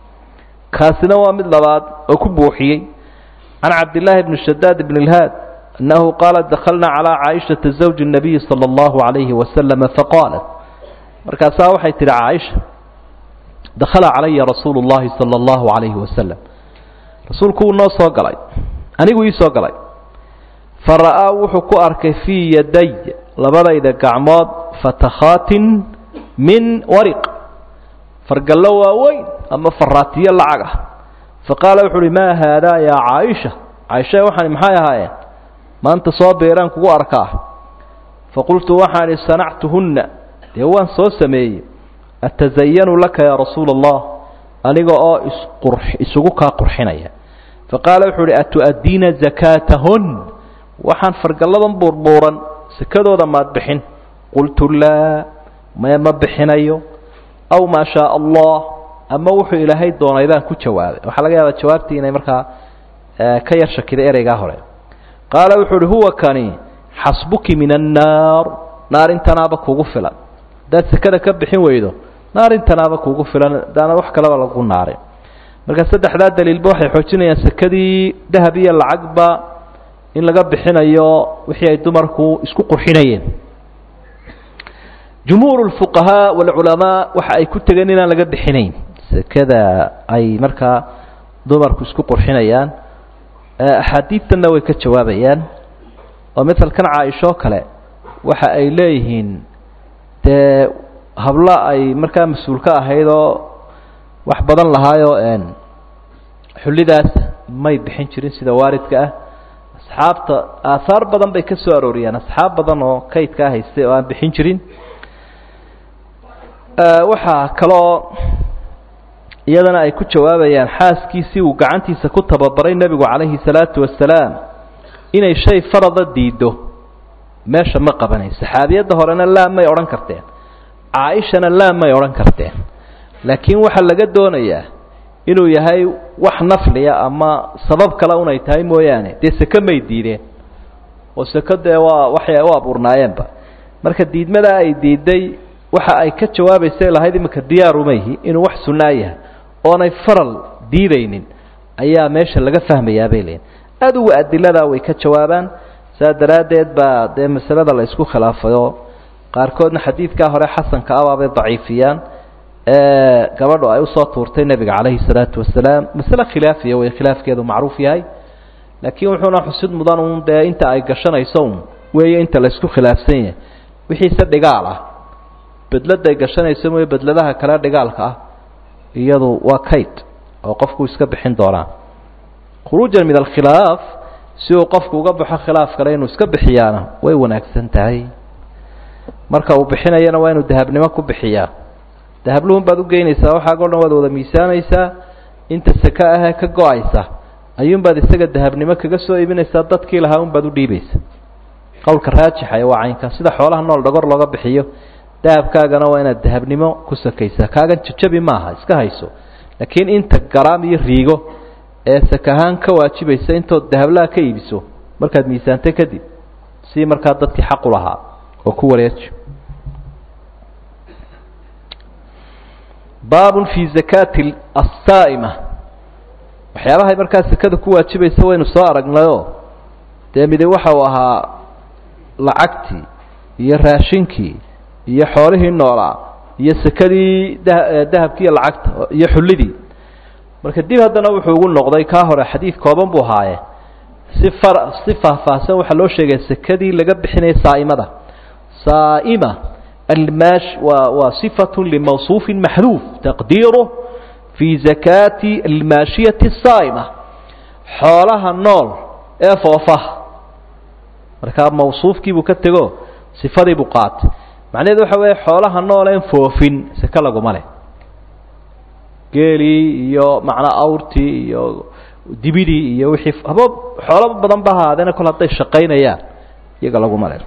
kaasina waa mid labaad oo ku buuxiyey can cabdillaahi bni shadaad bn ilhaad annahu qaala dakhalna calaa caaishata zawji الnabiyi salى اllahu عalayhi wasalama faqaalat markaasaa waxay tidhi caaisha dakhala calaya rasuulu اllahi salى اllahu عalayhi wasalam rasuulku wuu noo soo galay anigu ii soo galay fara'aa wuxuu ku arkay fii yaday labadayda gacmood fatakhaatin min wariq fargallo waaweyn ama faraatiyo lacag ah faqaala wuxu uhi maa haadaa yaa caaisha caaisha waxaan maxay ahaayeen maanta soo beeraan kugu arkaa faqultu waxaan idhi sanactuhunna dee waan soo sameeyey atasayanu laka yaa rasuula allah aniga oo isqur isugu kaa qurxinaya faqaala wuxuu uhi atu'addiina zakaatahun waxaan fargalladan buurbuuran sekadooda maad bixin qultu laa maya ma bixinayo aw maa shaa allah ama wuxuu ilaahay doonay baan ku jawaabay waxaa laga yaabaa jawaabtii inay markaa ka yar shakiday ereygaa hore qaala wuxuu uhi huwa kani xasbuki min annaar naarintanaaba kugu filan haddaad sekada ka bixin weydo naarintanaaba kugu filan hadaana wax kaleba lagu naarin marka saddexdaa daliilba waxay xoojinayaan sekadii dahab iyo lacagba in laga bixinayo wixii ay dumarku isku qurxinayeen jumhuur lfuqahaa walculamaa waxa ay ku tegeen inaan laga bixinayn sekada ay markaa dumarku isku qurxinayaan axaadiidtanna way ka jawaabayaan oo matalkan caaishoo kale waxa ay leeyihiin dee hablo ay markaa mas-uul ka ahayd oo wax badan lahaayoo xullidaas may bixin jirin sida waaridka ah asxaabta aahaar badan bay ka soo arooriyaan asxaab badan oo kaydkaa haystay oo aan bixin jirin waxaa kaloo iyadana ay ku jawaabayaan xaaskiisii uu gacantiisa ku tababaray nebigu calayhi salaatu wasalaam inay shay farada diiddo meesha ma qabanayn saxaabiyadda horena laa may odhan karteen caaishana laa may odhan karteen laakiin waxaa laga doonayaa inuu yahay wax nafliya ama sabab kale unay tahay mooyaane dee seke may diideen oo seko dee waa waxay u abuurnaayeenba marka diidmadaa ay diiday waxa ay ka jawaabaysa lahayd iminka diyaarumayhi inuu wax sunnaa yahay oonay faral diidaynin ayaa meesha laga fahmayaa bay leeyiin adugu adiladaa way ka jawaabaan saa daraaddeed baa dee masalada la isku khilaafay oo qaarkoodna xadiidkaa hore xasanka abaabay daciifiyaan gabadhu ay usoo tuurtay nebiga calayhi salaatu wasalaam masale khilaafiya way khilaafkeedu macruuf yahay laakiin wuxuuna xusid mudan un dee inta ay gashanayso un weeye inta la isku khilaafsan yahay wixiise dhigaal ah bedladay gashanayso mooye bedladaha kale dhigaalka ah iyadu waa kayd oo qofku iska bixin doonaa khuruujan min alkhilaaf si uu qofku uga baxo khilaaf kale inuu iska bixiyaana way wanaagsan tahay marka uu bixinayana waa inuu dahabnimo ku bixiyaa dahabluhun baad ugeynaysaa waxaago dhan waad wada miisaanaysaa inta seke ahee ka go-aysa ayuunbaad isaga dahabnimo kaga soo iibinaysaa dadkii lahaa unbaad udhiibaysa qowlka raajixa waa caynka sida xoolaha nool dhagor looga bixiyo dahabkaagana waa inaad dahabnimo ku sakaysaa kaagan jajabi maaha iska hayso laakiin inta garaam iyo riigo ee sakahaan ka waajibaysa intood dahablaha ka iibiso markaad miisaantay kadib si markaa dadkii xaqu lahaa oo ku wareeji baabun fii zakaati assaa'ima waxyaabahay markaa sekada ku waajibaysa waynu soo aragnayoo dee midi waxa uu ahaa lacagtii iyo raashinkii iyo xoolihii noolaa iyo sekadii da dahabkii iyo lacagta iyo xullidii marka dib haddana wuxuu ugu noqday kaa hore xadiid kooban buu haaye si far si faahfaahsan waxaa loo sheegaya sekadii laga bixinaya saa'imada saa'ima almaash waa waa sifatu limawsuufin maxduuf taqdiiruh fii zakaati almaashiyati asaa'ima xoolaha nool ee foofaha markaa mawsuufkii buu ka tego sifadii buu qaatay macnaheedu waxa weeye xoolaha nool een foofin seke laguma leh geelii iyo macnaa awrtii iyo dibidii iyo wixii haba xoolo badan ba ahaadeena kol hadday shaqaynayaan iyaga laguma leh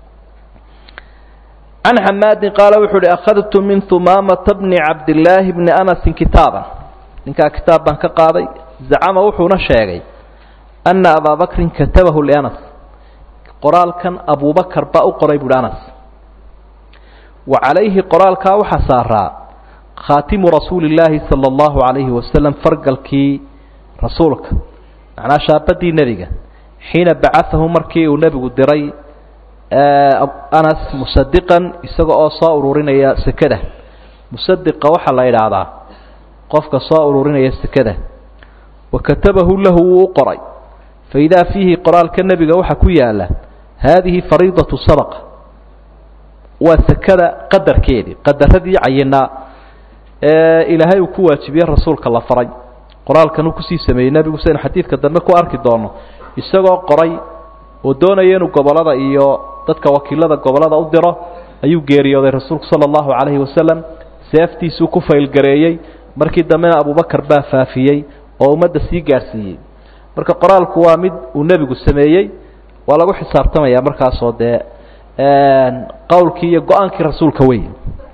can xamaadin qaala wuxuu uhi akhadtu min humaamata bni cabdillaahi bni anasin kitaaban ninkaa kitaab baan ka qaaday zacama wuxuuna sheegay ana abaa bakrin katabahu lianas qoraalkan abubakar baa u qoray buuhi anas wa calayhi qoraalkaa waxaa saaraa khaatimu rasuuli illaahi sala allahu calayhi wasalam fargalkii rasuulka macnaa shaabadii nebiga xiina bacaahu markii uu nebigu diray anas musadiqan isaga oo soo ururinaya sekada musadiqa waxaa la idhaahdaa qofka soo ururinaya sekada wa katabahu lahu wuu u qoray fa idaa fiihi qoraalka nebiga waxaa ku yaala haadihi fariidatu sadaqa waa sekada qadarkeedii qadaradii cayinaa ee ilaahay uu ku waajibiyey rasuulka la faray qoraalkan uu kusii sameeyey nebigu saynu xadiidka dambe ku arki doono isagoo qoray oo doonaya inuu gobolada iyo dadka wakiilada gobolada u diro ayuu geeriyooday rasuulku sala allahu calayhi wasalam seeftiisuu ku faylgareeyey markii dambena abubakar baa faafiyey oo ummadda sii gaadhsiiyey marka qoraalku waa mid uu nebigu sameeyey waa lagu xisaabtamaya markaasoo dee qowlkii iyo go-aankii rasuulka wey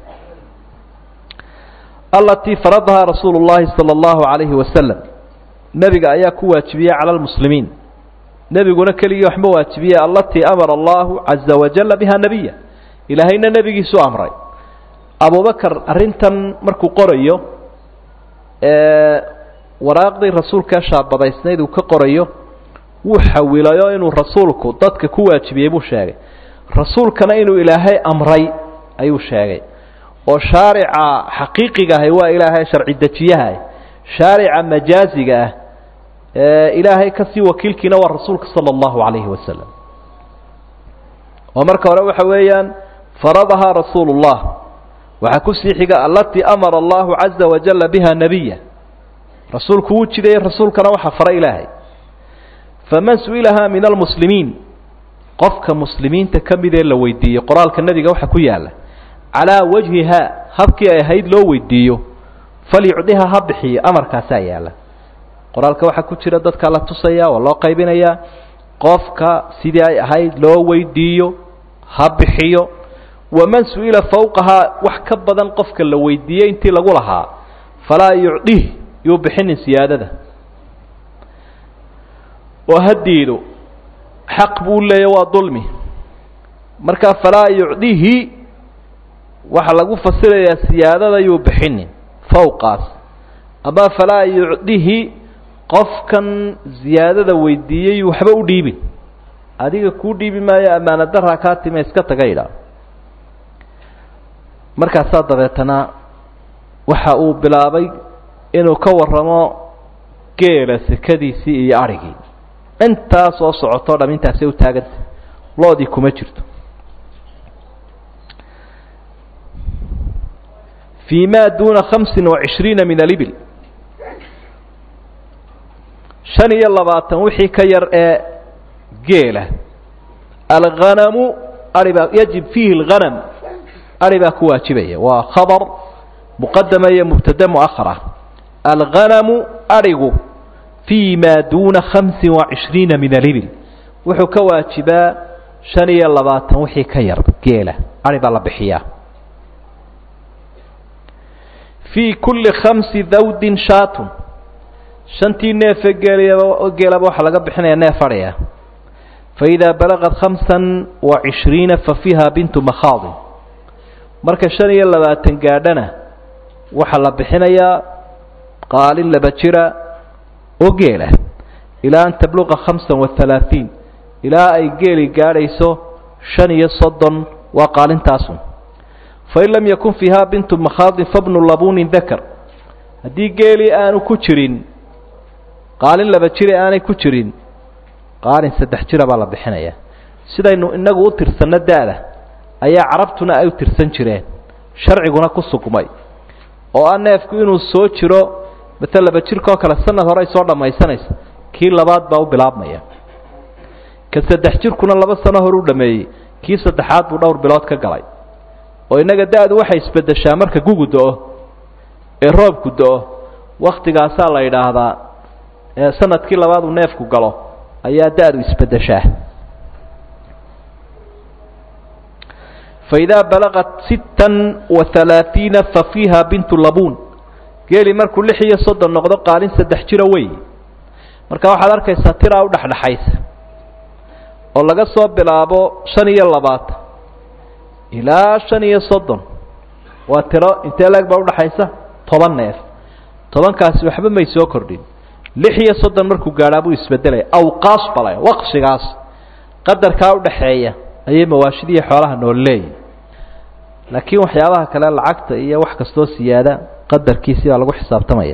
alatii faradahaa rasuulu llahi sala allahu calayhi wasalam nebiga ayaa ku waajibiyey cala lmuslimiin nebiguna keligii waxma waajibiye alatii amara allahu caza wajala biha nebiya ilaahayna nebigiisu amray abubakar arrintan markuu qorayo waraaqdii rasuulkaa shaabadaysnayd uu ka qorayo wuu xawilayo inuu rasuulku dadka ku waajibiyey buu sheegay rasuulkana inuu ilaahay amray ayuu sheegay oo shaarica xaqiiqiga ahi waa ilaahay sharci dejiyaha shaarica majaaziga ah ee ilaahay kasii wakiilkiina waa rasuulka sala allahu calayhi wasalam oo marka hore waxa weeyaan faradahaa rasuulu llah waxaa kusii xiga alatii amara allahu caza wajala biha nebiya rasuulku wuu jidayey rasuulkana waxaa fara ilaahay faman su-ilahaa min almuslimiin qofka muslimiinta ka midee la weydiiyey qoraalka nebiga waxa ku yaala calaa wajhiha habkii ay ahayd loo weydiiyo falyucdiha ha bixiyo amarkaasaa yaala qoraalka waxaa ku jira dadkaa la tusaya waa loo qaybinayaa qofka sidii ay ahayd loo weydiiyo ha bixiyo waman su-ila fawqahaa wax ka badan qofka la weydiiyey intii lagu lahaa falaa yucdih yuu bixinin siyaadada oo hadiidu xaq buu leeya waa dulmi markaa falaa yucdihi waxaa lagu fasirayaa siyaadada yuu bixinin fawqaas ama falaa yucdihi qofkan ziyaadada weydiiyey waxba u dhiibin adiga kuu dhiibi maayo ammaana daraa kaa time iska taga idha markaasaa dabeetana waxa uu bilaabay inuu ka warramo geela sekadiisii iyo adrhigii intaa soo socotoo dham intaasay u taaganta loodii kuma jirto fii ma duuna khamsin wa cishriina min alibil shan iyo labaatan wixii ka yar ee geela alghanamu aribaa yajib fiihi alghanam ari baa ku waajibaya waa khabar muqadama iyo mubtade muahara alghanamu arigu fii ma duuna khamsin wa cishriina min alibil wuxuu ka waajibaa shan iyo labaatan wixii ka yar geela ari baa la bixiyaa fii kulli khamsi dawdin shaatun shantii neefe geelaba geelaba waxaa laga bixinaya neef adhiya faidaa balagad khamsan wa cishriina fa fiiha bintu makhaadin marka shan iyo labaatan gaadhana waxaa la bixinayaa qaalin laba jira oo geela ilaa an tabluqa khamsan wa halaaثiin ilaa ay geeli gaadhayso shan iyo soddon waa qaalintaasun fain lam yakun fiiha bintu makhaadin fabnu labuunin dakar haddii geelii aanu ku jirin qaalin laba jire aanay ku jirin qaalin saddex jira baa la bixinayaa sidaynu inagu u tirsanno da-da ayaa carabtuna ay u tirsan jireen sharciguna ku sugmay oo ah neefku inuu soo jiro mata laba jirkaoo kale sanad hore ay soo dhammaysanaysa kii labaad baa u bilaabmaya ka saddex jirkuna laba sano hore u dhameeyey kii saddexaad buu dhowr bilood ka galay oo innaga da-du waxay isbeddeshaa marka gugu do-o ee roobku do-o waktigaasaa la yidhaahdaa ee sanadkii labaad uu neefku galo ayaa da-du isbeddeshaa faidaa balaqat sittan wa halaaثiina fa fiiha bintu labuun geeli markuu lix iyo soddon noqdo qaalin saddex jiro wey marka waxaad arkaysaa tiraa u dhexdhexaysa oo laga soo bilaabo shan iyo labaatan ilaa shan iyo soddon waa tiro intee leeg baa udhaxaysa toban neef tobankaasi waxba may soo kordhin lix iyo soddon markuu gaadhaa buu isbedelaya awqaas bala waqsigaas qadarkaa udhaxeeya ayay mawaashidiiyo xoolaha nool leeyihin laakiin waxyaabaha kale lacagta iyo wax kastoo siyaada qadarkiisi baa lagu xisaabtamaya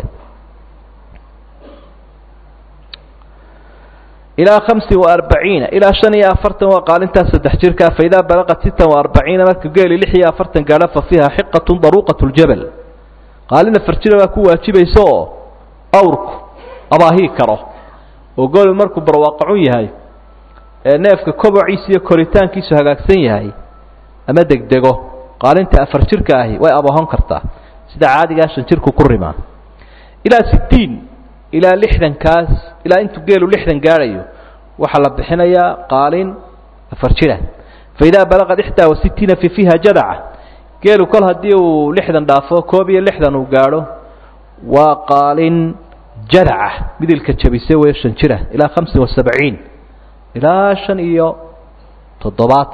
ilaa hamsin wa arbaciina ilaa shan iyo afartan waa qaalintaa saddex jirkaa faidaa balaqat sittan wa arbaciina marka geeli lix iyo afartan gaadho fa fiiha xiqatun daruuqat ljabal qaalin afar jira baa ku waajibaysa oo awrku abaahii karo oo gooli markuu barwaaqacun yahay ee neefka kobaciisa iyo koritaankiisu hagaagsan yahay ama degdego qaalinta afar jirka ahi way abahon kartaa sida caadigaa shan jirku ku rimaa ilaa sittiin ilaa lixdankaas ilaa intuu geelu lixdan gaadhayo waxaa la bixinayaa qaalin afar jira faidaa balaqad ixdaa wa sittiina fi fiiha jadaca geelu kol haddii uu lixdan dhaafo koob iyo lixdan uu gaadho waa qaalin jadaca midilka jabise wey shan jira ilaa hamsin wa sabciin ilaa shan iyo toddobaatan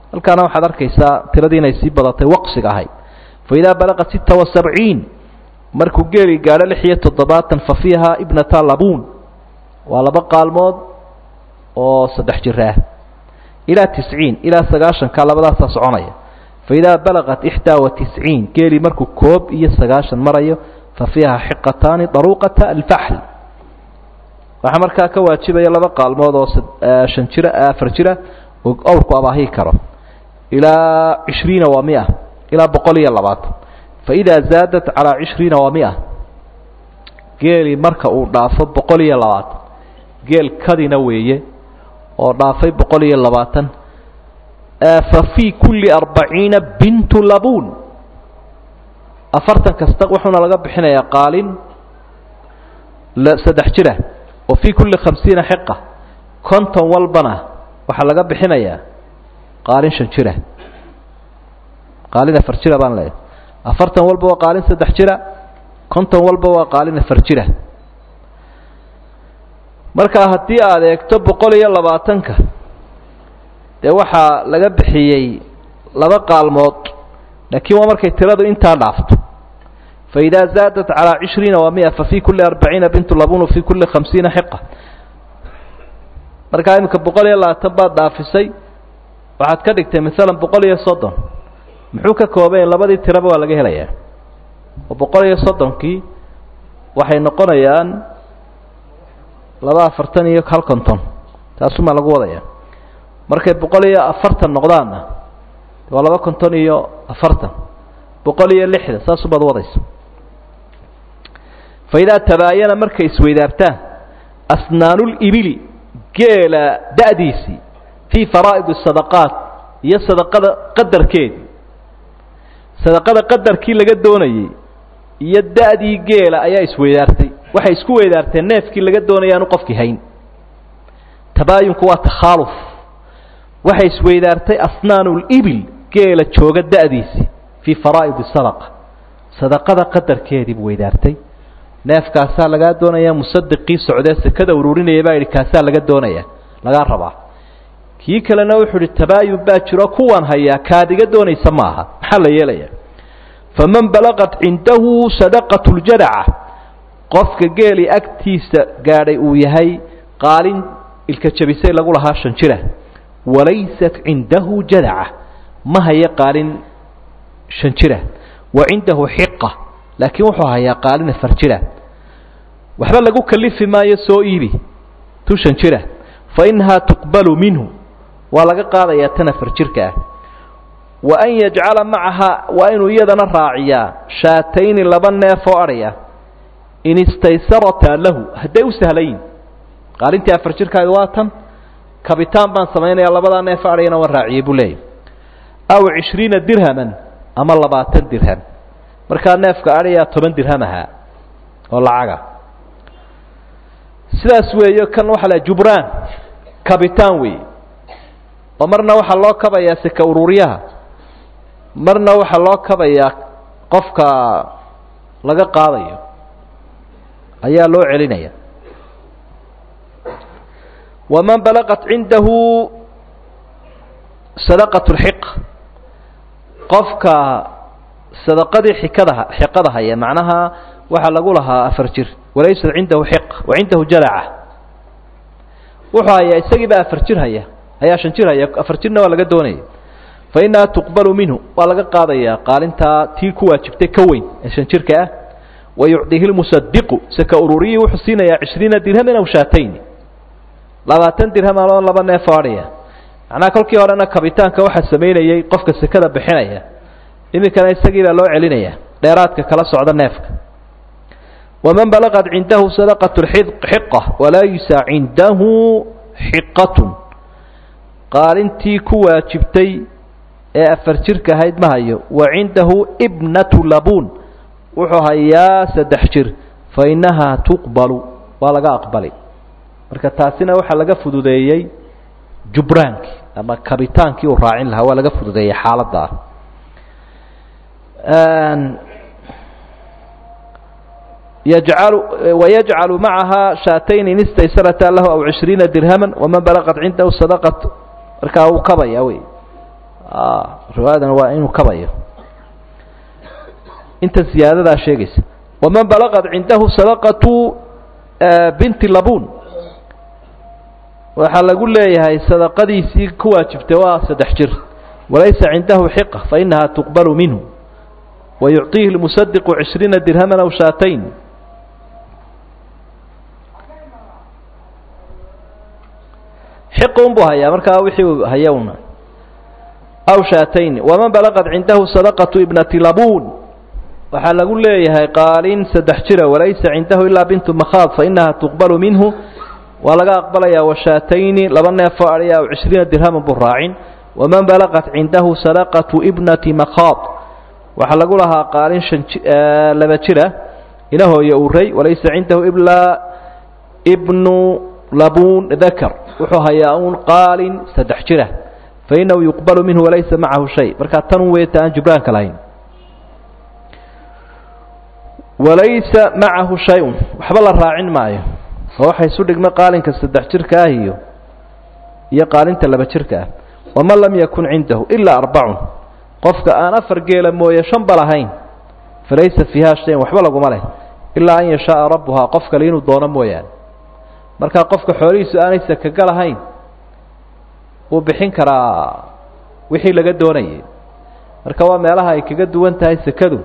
halkaana waxaad arkaysaa tiradii inay sii badatay waqsiga ahayd fa idaa balaqat sita wa sabciin markuu geeli gaadho lix iyo toddobaatan fa fiiha ibnata labuun waa laba qaalmood oo saddex jir ah ilaa tisciin ilaa sagaashanka labadaasaa soconaya fa idaa balaqat ixdaa wa tisciin geeli markuu koob iyo sagaashan marayo fa fiiha xiqataani daruuqata alfaxl waxaa markaa ka waajibaya laba qaalmood oo shan jira afar jira oo awrku abaahi karo ilaa cishriina waa mia ilaa boqol iyo labaatan fa idaa zaadat calaa cishriina waa mia geeli marka uu dhaafo boqol iyo labaatan geel kadina weeye oo dhaafay boqol iyo labaatan fa fii kulli arbaciina bintu labuun afartan kasta wuxuuna laga bixinayaa qaalin saddex jira wa fii kulli khamsiina xiqa konton walbana waxaa laga bixinayaa qaalin shan jira qaalin afar jira baan leeyahay afartan walba waa qaalin saddex jira konton walba waa qaalin afar jira markaa haddii aad eegto boqol iyo labaatanka dee waxaa laga bixiyey laba qaalmood laakiin waa markay tiradu intaa dhaafto fa idaa zaadat calaa cishriina waa mia fa fii kulli arbaciina bintu labun wa fii kulli khamsiina xiqa markaa iminka boqol iyo labaatan baad dhaafisay waxaad ka dhigtay maalan boqol iyo soddon muxuu ka koobay labadii tiraba waa laga helayaa oo boqol iyo soddonkii waxay noqonayaan laba afartan iyo hal konton taasumaa lagu wadaya markay boqol iyo afartan noqdaanna waa laba konton iyo afartan boqol iyo lixdan saasubaad wadaysa fa idaa tabaayana markay isweydaabtaan asnaanulibili geela da'diisii fii faraa'id sadaqaat iyo sadaqada qadarkeedii sadaqada qadarkii laga doonayey iyo da'dii geela ayaa isweydaartay waxay isku weydaarteen neefkii laga doonaya aanu qofkii hayn tabaayunku waa takhaaluf waxay isweydaartay asnaanulibil geela jooga da'diisii fii faraa'id sadaqa sadaqada qadarkeediibu weydaartay neefkaasaa lagaa doonayaa musadiqii socdee sekada ururinaya baa yidhi kaasaa laga doonaya lagaa rabaa kii kalena wuxuu idhi tabaayun baa jiro kuwan hayaa kaad iga doonaysa ma aha maxaa la yeelaya faman balaqat cindahu sadaqatu ljadaca qofka geeli agtiisa gaadhay uu yahay qaalin ilka jabisay lagu lahaa shan jira walaysat cindahu jadaca ma haya qaalin shan jira wa cindahu xiqa laakiin wuxuu hayaa qaalin afar jira waxba lagu kalifi maayo soo iibi tu shan jira fa inahaa tuqbalu minhu waa laga qaadayaa tan afar jirka ah wa an yajcala macahaa waa inuu iyadana raaciyaa shaatayni laba neef oo adhaya in istaysarataa lahu hadday u sahlayin qaalintii afar jirkaaga waa tan kabitaan baan samaynayaa labadaa neef adhayana waan raaciyey buu leeyahy aw cishriina dirhaman ama labaatan dirham markaa neefka adhayaa toban dirham ahaa oo lacaga sidaas weeyo kan waxaa la jubraan kabitaan weeye oo marna waxaa loo kabayaa seka ururyaha marna waxaa loo kabayaa qofka laga qaadayo ayaa loo celinaya waman balaqat cindahu sadaqat lxiq qofka sadaqadii xikadaha xiqada haya macnaha waxaa lagu lahaa afar jir walaysat cindahu xiq wa cindahu jalaca wuxuu hayaa isagii baa afar jir haya ayaa shan jir haya afar jirna waa laga doonaya fa inahaa tuqbalu minhu waa laga qaadayaa qaalintaa tii ku waajibtay ka weyn ee shan jirka ah wa yucdihi lmusadiqu saka ururiyii wuxuu siinayaa cishriina dirhaman aw shaatayni labaatan dirham aloo laba neef oo adhaya macnaha kolkii horena kabitaanka waxaa samaynayey qofka sekada bixinaya iminkana isagii baa loo celinaya dheeraadka kala socda neefka waman balaqat cindahu sadaqat xiqa walaysa cindahu xiqatun qaalintii ku waajibtay ee afar jirka ahayd ma hayo wa cindahu ibnatu labuun wuxuu hayaa saddex jir fa innahaa tuqbalu waa laga aqbali marka taasina waxaa laga fududeeyey jubraankii ama kabitaankii uu raacin lahaa waa laga fududeeyey xaaladda ah yajcalu wayajcalu macaha shaatayn in istaysarata lahu aw cishriina dirhaman waman balaqat cindahu sadaqat markaa uu kabaya wey riwaayadan waa inuu kabayo inta ziyaadadaa sheegaysa waman balaqad cindahu sadaqatu binti labun waxaa lagu leeyahay sadaqadiisii ku waajibtay waa saddex jir walaysa cindahu xiqa fainaha tuqbalu minhu wayucطiihi lmusadiqu cishriina dirhaman aw shaatayn xiqa unbuu hayaa markaa wixii uu haya una aw shaatayn waman balaqad cindahu sadaqatu ibnati labun waxaa lagu leeyahay qaalin saddex jira walaysa cindahu ilaa bintu makhaad fainaha tuqbalu minhu waa laga aqbalayaa washaatayni laba neefoo adhiya aw cishriina dirhaman buu raacin waman balaqat cindahu sadaqatu ibnati makhaad waxaa lagu lahaa qaalin shan laba jira ina hooye uray walaysa cindahu ilaa ibnu labun dakar wuxuu hayaa un qaalin saddex jira fainahu yuqbalu minhu walaysa macahu shay markaa tan un weeta aan jubraanka lahayn walaysa macahu shay-un waxba la raacin maayo oo waxa isu dhigma qaalinka saddex jirka ah iyo iyo qaalinta laba jirka ah waman lam yakun cindahu ilaa arbacun qofka aan afar geela mooye shanba lahayn falaysa fiiha shayan waxba laguma leh ilaa an yashaaa rabbuhaa qof kale inuu doono mooyaane markaa qofka xoolihiisu aanay sakaga lahayn wuu bixin karaa wixii laga doonayay marka waa meelaha ay kaga duwan tahay sekadu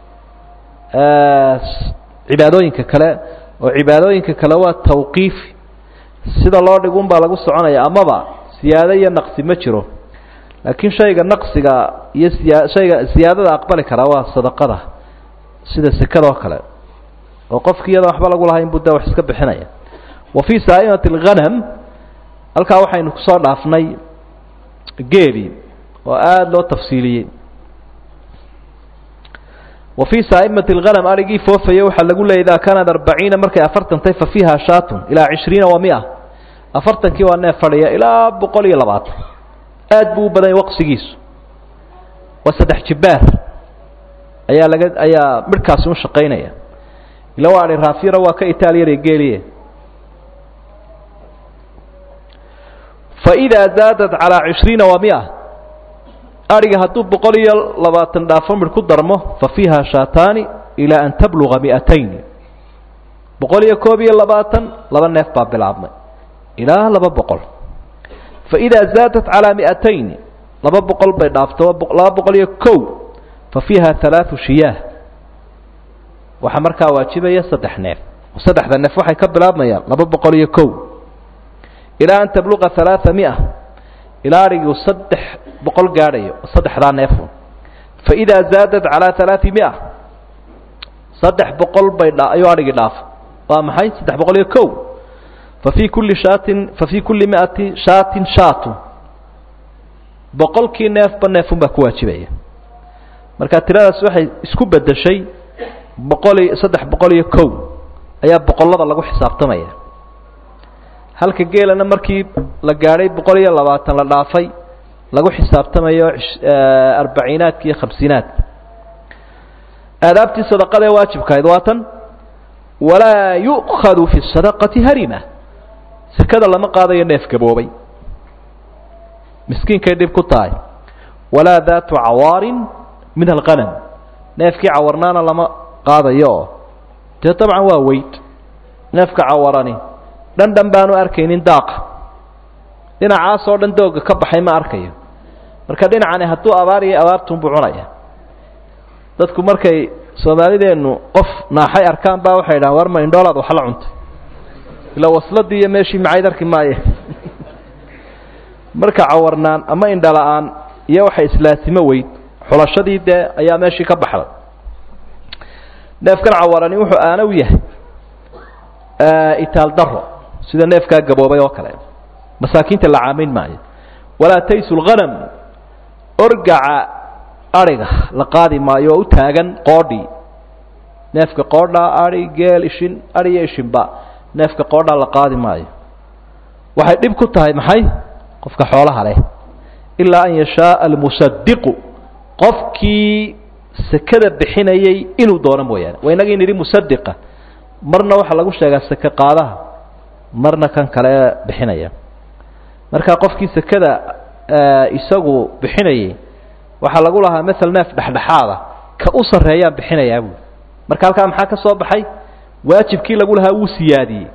cibaadooyinka kale oo cibaadooyinka kale waa tawqiifi sida loo dhigun baa lagu soconaya amaba siyaado iyo naqsi ma jiro laakiin shayga naqsiga iyo siya shayga siyaadada aqbali karaa waa sadaqada sida sekada oo kale oo qofki iyadoo waxba lagu lahayn buu de wax iska bixinaya wa fii saa'imati alghanam halkaa waxaynu kusoo dhaafnay geeli oo aada loo tafsiiliyey wa fii saa'imati alghanam arigii foofaya waxaa lagu leeyay idaa kaanad arbaciina markay afartan tahay fa fiiha shaatun ilaa cishriina wa mia afartankii waa neef fadhiya ilaa boqol iyo labaatan aad buu u badanya waqsigiisu waa saddex jibbaar ayaa laga ayaa midhkaasi u shaqaynaya ila waa adhi raafyara waa ka itaaliyada geeliye faidaa zaadat calaa cishriina wa mia adhiga hadduu boqol iyo labaatan dhaafo midh ku darmo fa fiiha shaataani ilaa an tabluga mi'atayn boqol iyo koob iyo labaatan laba neef baa bilaabmay ilaa laba boqol faidaa zaadat calaa mi'atayn laba boqol bay dhaafto laba boqol iyo kow fa fiiha halaatu shiyaah waxaa markaa waajibaya saddex neef saddexda neef waxay ka bilaabmayaan laba boqol iyo kow ilaa an tabluqa halaaa mia ilaa adhiguu saddex boqol gaadhayo saddexdaa neefun faidaa zaadat calaa halaai mia saddex boqol bay ayuu adhigii dhaafo waa maxay saddex boqol iyo kow fa fii kulli shaatin fa fii kulli miati shaatin shaatun boqolkii neefba neefun baa ku waajibaya marka tiradaas waxay isku bedeshay boqol iyo saddex boqol iyo kow ayaa boqollada lagu xisaabtamaya halka geelana markii la gaadhay boqol iyo labaatan la dhaafay lagu xisaabtamayo arbaciinaadka iyo khamsiinaadka aadaabtii sadaqada ee waajibkahayd waa tan walaa yu'khadu fi sadaqati harima sekada lama qaadayo neef gaboobay miskiinkay dhib ku tahay walaa daatu cawaarin min alqanam neefkii cawarnaana lama qaadayo oo dee dabcan waa weyd neefka cawarani dhandhan baanu arkaynin daaqa dhinacaasoo dhan dooga ka baxay ma arkayo marka dhinacani hadduu abaar iyo abaartunbuu cunaya dadku markay soomaalideennu qof naaxay arkaan baa waxay dhahan war ma indhoolaad wax la cuntay ila wasladii iyo meeshii macayd arki maaye marka cawarnaan ama indhala-aan iyo waxay islaasimo weyd xulashadii dee ayaa meeshii ka baxday neefkan cawarani wuxuu aana u yahay itaal daro sida neefkaa gaboobay oo kale masaakiinta la caamayn maayo walaa taysu lghanam orgaca adhiga la qaadi maayo oo u taagan qoodhii neefka qoodhaa adhi geel ishin adhi iyo ishinba neefka qoodhaa la qaadi maayo waxay dhib ku tahay maxay qofka xoolaha leh ilaa an yashaaa almusadiqu qofkii sekada bixinayay inuu doono mooyaane waa inagii nidhi musadiqa marna waxaa lagu sheegaa seke qaadaha marna kan kale bixinaya marka qofkii sekada isagu bixinayay waxaa lagu lahaa maal neef dhexdhexaada ka u sarreeyaan bixinayaa buui marka halkaa maxaa ka soo baxay waajibkii lagu lahaa wuu siyaadiyey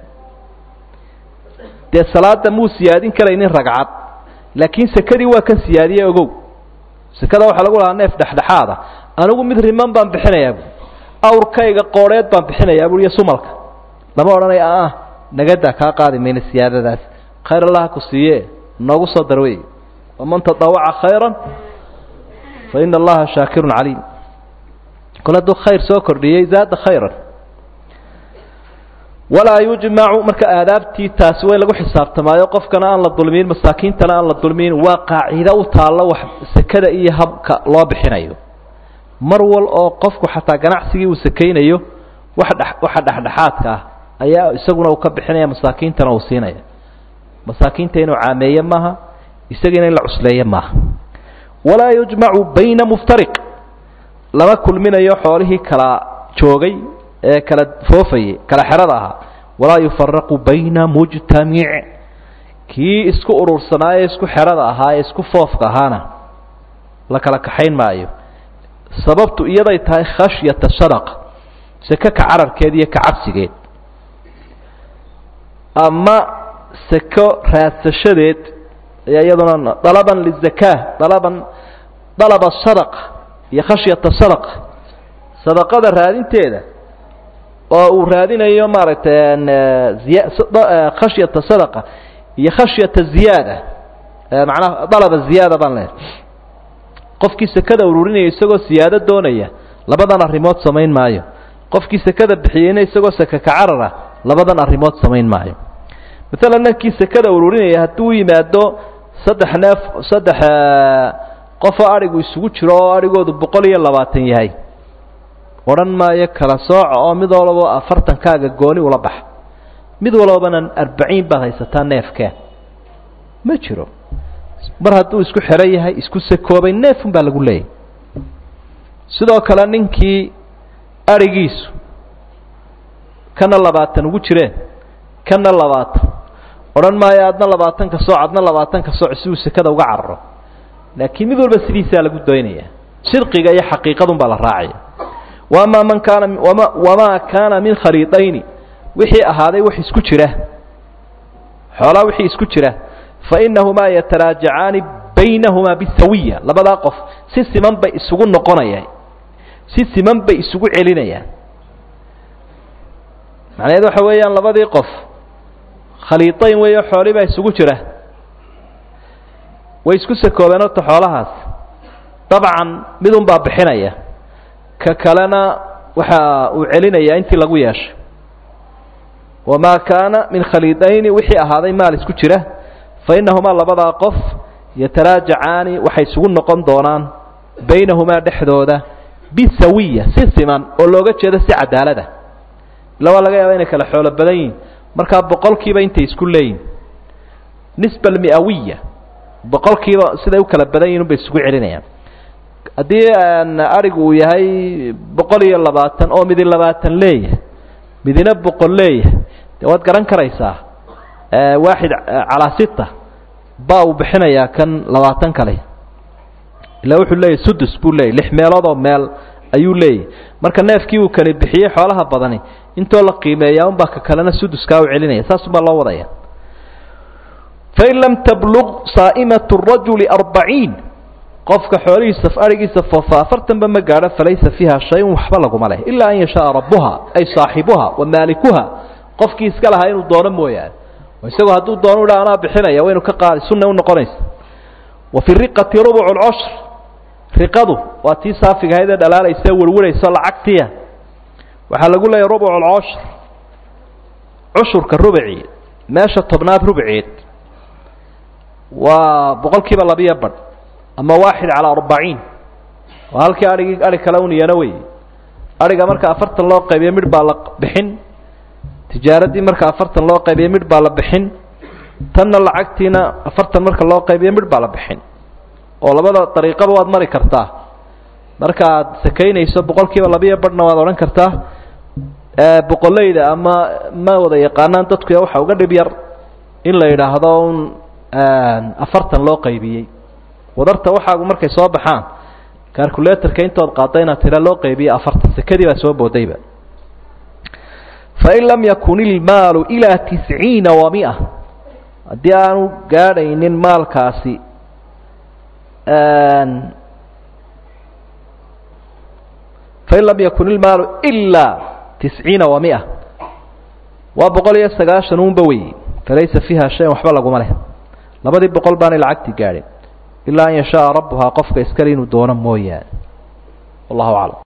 dee salaada muu siyaadin karaynin ragcad laakiin sekadii waa kan siyaadiyey ogow sekada waxaa lagu lahaa neef dhexdhexaada anigu mid riman baan bixinayaa buui awrkayga qoodheed baan bixinayaa bui iyo sumalka lama odhanaya ah nagadaa kaa qaadi mayna siyaadadaas khayr allah ku siiye noogu soo dar wey waman tadawaca khayra fa ina allaha shaakirun caliim kol hadduu khayr soo kordhiyey zaada khayran walaa yujmacu marka aadaabtii taasi way lagu xisaabtamaayo qofkana aan la dulmiyin masaakiintana aan la dulmiyin waa qaacido u taallo wax sekada iyo habka loo bixinayo mar wal oo qofku xataa ganacsigii uu sakaynayo wax dhe waxa dhexdhexaadka ah ayaa isaguna uu ka bixinaya masaakiintana uu siinaya masaakiinta inuu caameeye maaha isagiina in la cusleeye maaha walaa yujmacu bayna muftariq lama kulminayo xoolihii kala joogay ee kala foofayey kala xerada ahaa walaa yufaraqu bayna mujtamic kii isku urursanaaye isku xerada ahaa ee isku foofka ahaana la kala kaxayn maayo sababtu iyaday tahay khashyata sadaqa seke ka cararkeed iyo ka cabsigeed ama seko raadsashadeed ayaa iyaduna dalaban lizakaa dalaban dalaba sadaqa iyo khashyata sadaqa sadaqada raadinteeda oo uu raadinayo maaragtay khashyata sadaqa iyo khashyata ziyaada macnaha dalaba ziyaada baan leehay qofkii sekada ururinaya isagoo siyaado doonaya labadan arrimood samayn maayo qofkii sekada bixiyeyna isagoo seke ka carara labadan arrimood samayn maayo maalan nankii sekada ururinaya hadduu yimaado saddex neef saddex qofoo adhigu isugu jiro oo adhigoodu boqol iyo labaatan yahay odhan maayo kala sooca oo mid walaba afartankaaga gooni ula baxa mid walbana arbaciin baad haysataa neefkee ma jiro mar hadduu isku xero yahay isku sakoobay neefun baa lagu leeyahy sidoo kale ninkii adhigiisu kana labaatan ugu jireen kana labaatan odhan maayo adna labaatanka sooc adna labaatanka sooc si uu sekada uga cararo laakiin mid walba sidiisaa lagu doynaya sidqiga iyo xaqiiqadun baa la raacaya wamaa man kaana wama wamaa kaana min khaliidayni wixii ahaaday wax isku jira xoolaa wixii isku jira fa inahumaa yataraajacaani baynahumaa bisawiya labadaa qof si siman bay isugu noqonayaan si siman bay isugu celinayaan macnaheed waxa weeyaan labadii qof khaliidayn weeyo xooli baa isugu jira way isku sakoobeen horta xoolahaas dabcan midun baa bixinaya ka kalena waxa uu celinayaa intii lagu yeeshay wamaa kaana min khaliidayni wixii ahaaday maal isku jira fa innahumaa labadaa qof yataraajacaani waxay isugu noqon doonaan baynahumaa dhexdooda bisawiya si siman oo looga jeedo si cadaalada illa waa laga yaaba inay kala xoolo badan yihin markaa boqolkiiba intay isku leeyihin nisba almi'awiya boqolkiiba siday u kala badan yihin unbay isugu celinayaan haddii arigu uu yahay boqol iyo labaatan oo midi labaatan leeyahay midina boqol leeyahay dee waad garan karaysaa waaxid calaa sita ba uu bixinayaa kan labaatan kale ila wuxuu leeyahy sudus buu leeyahy lix meeloodoo meel ayuu leeyahy marka neefkii uu kani bixiyey xoolaha badani intoo la qiimeeyaa unbaa ka kalena suduskaa u celinaya saasunbaa loo wadaya fain lam tablug saa'imatu rajuli arbaciin qofka xoolihiisa arigiisa foofa afartanba ma gaadho falaysa fiiha shay-un waxba laguma leh ilaa an yashaaa rabbuha ay saaxibuha wa maalikuha qofkii iska lahaa inuu doono mooyaane isagoo hadduu doono idha anaa bixinaya waynu ka qaadi sunna u noqonaysa wa fi riqati rubucu lcushr riqadu waa tii saafiga ahayd ee dhalaalaysa werwarayso lacagtiya waxaa lagu leeyahy rubucu lcushr cushurka rubci meesha tobnaad rubceed waa boqol kiiba labiyo badh ama waaxid calaa arbaciin waa halkii adhigii adhig kale un iyana wey adhiga marka afartan loo qaybiyo midh baa la bixin tijaaraddii marka afartan loo qaybiyo midh baa la bixin tanna lacagtiina afartan marka loo qaybiyo midh baa la bixin oo labada dariiqaba waad mari kartaa marka aad sakaynayso boqol kiiba labiyo badhna waad odhan kartaa boqoleyda ama ma wada yaqaanaan dadku waxa uga dhib yar in la yidhaahdo un afartan loo qaybiyey wadarta waxaagu markay soo baxaan calculatorka intood qaadda inaad tira loo qeybiyo afartan sekadii baa soo boodayba fain lam yakun ilmaalu ilaa tisciina wa mia haddii aanu gaadhaynin maalkaasi fain lam yakun ilmaalu ilaa tisciina wa mia waa boqol iyo sagaashan unba wey falaysa fiiha shayan waxba laguma leh labadii boqol baanay lacagtii gaadhin ilaa an yashaaa rabbuhaa qofka iskale inuu doono mooyaane wallahu aclam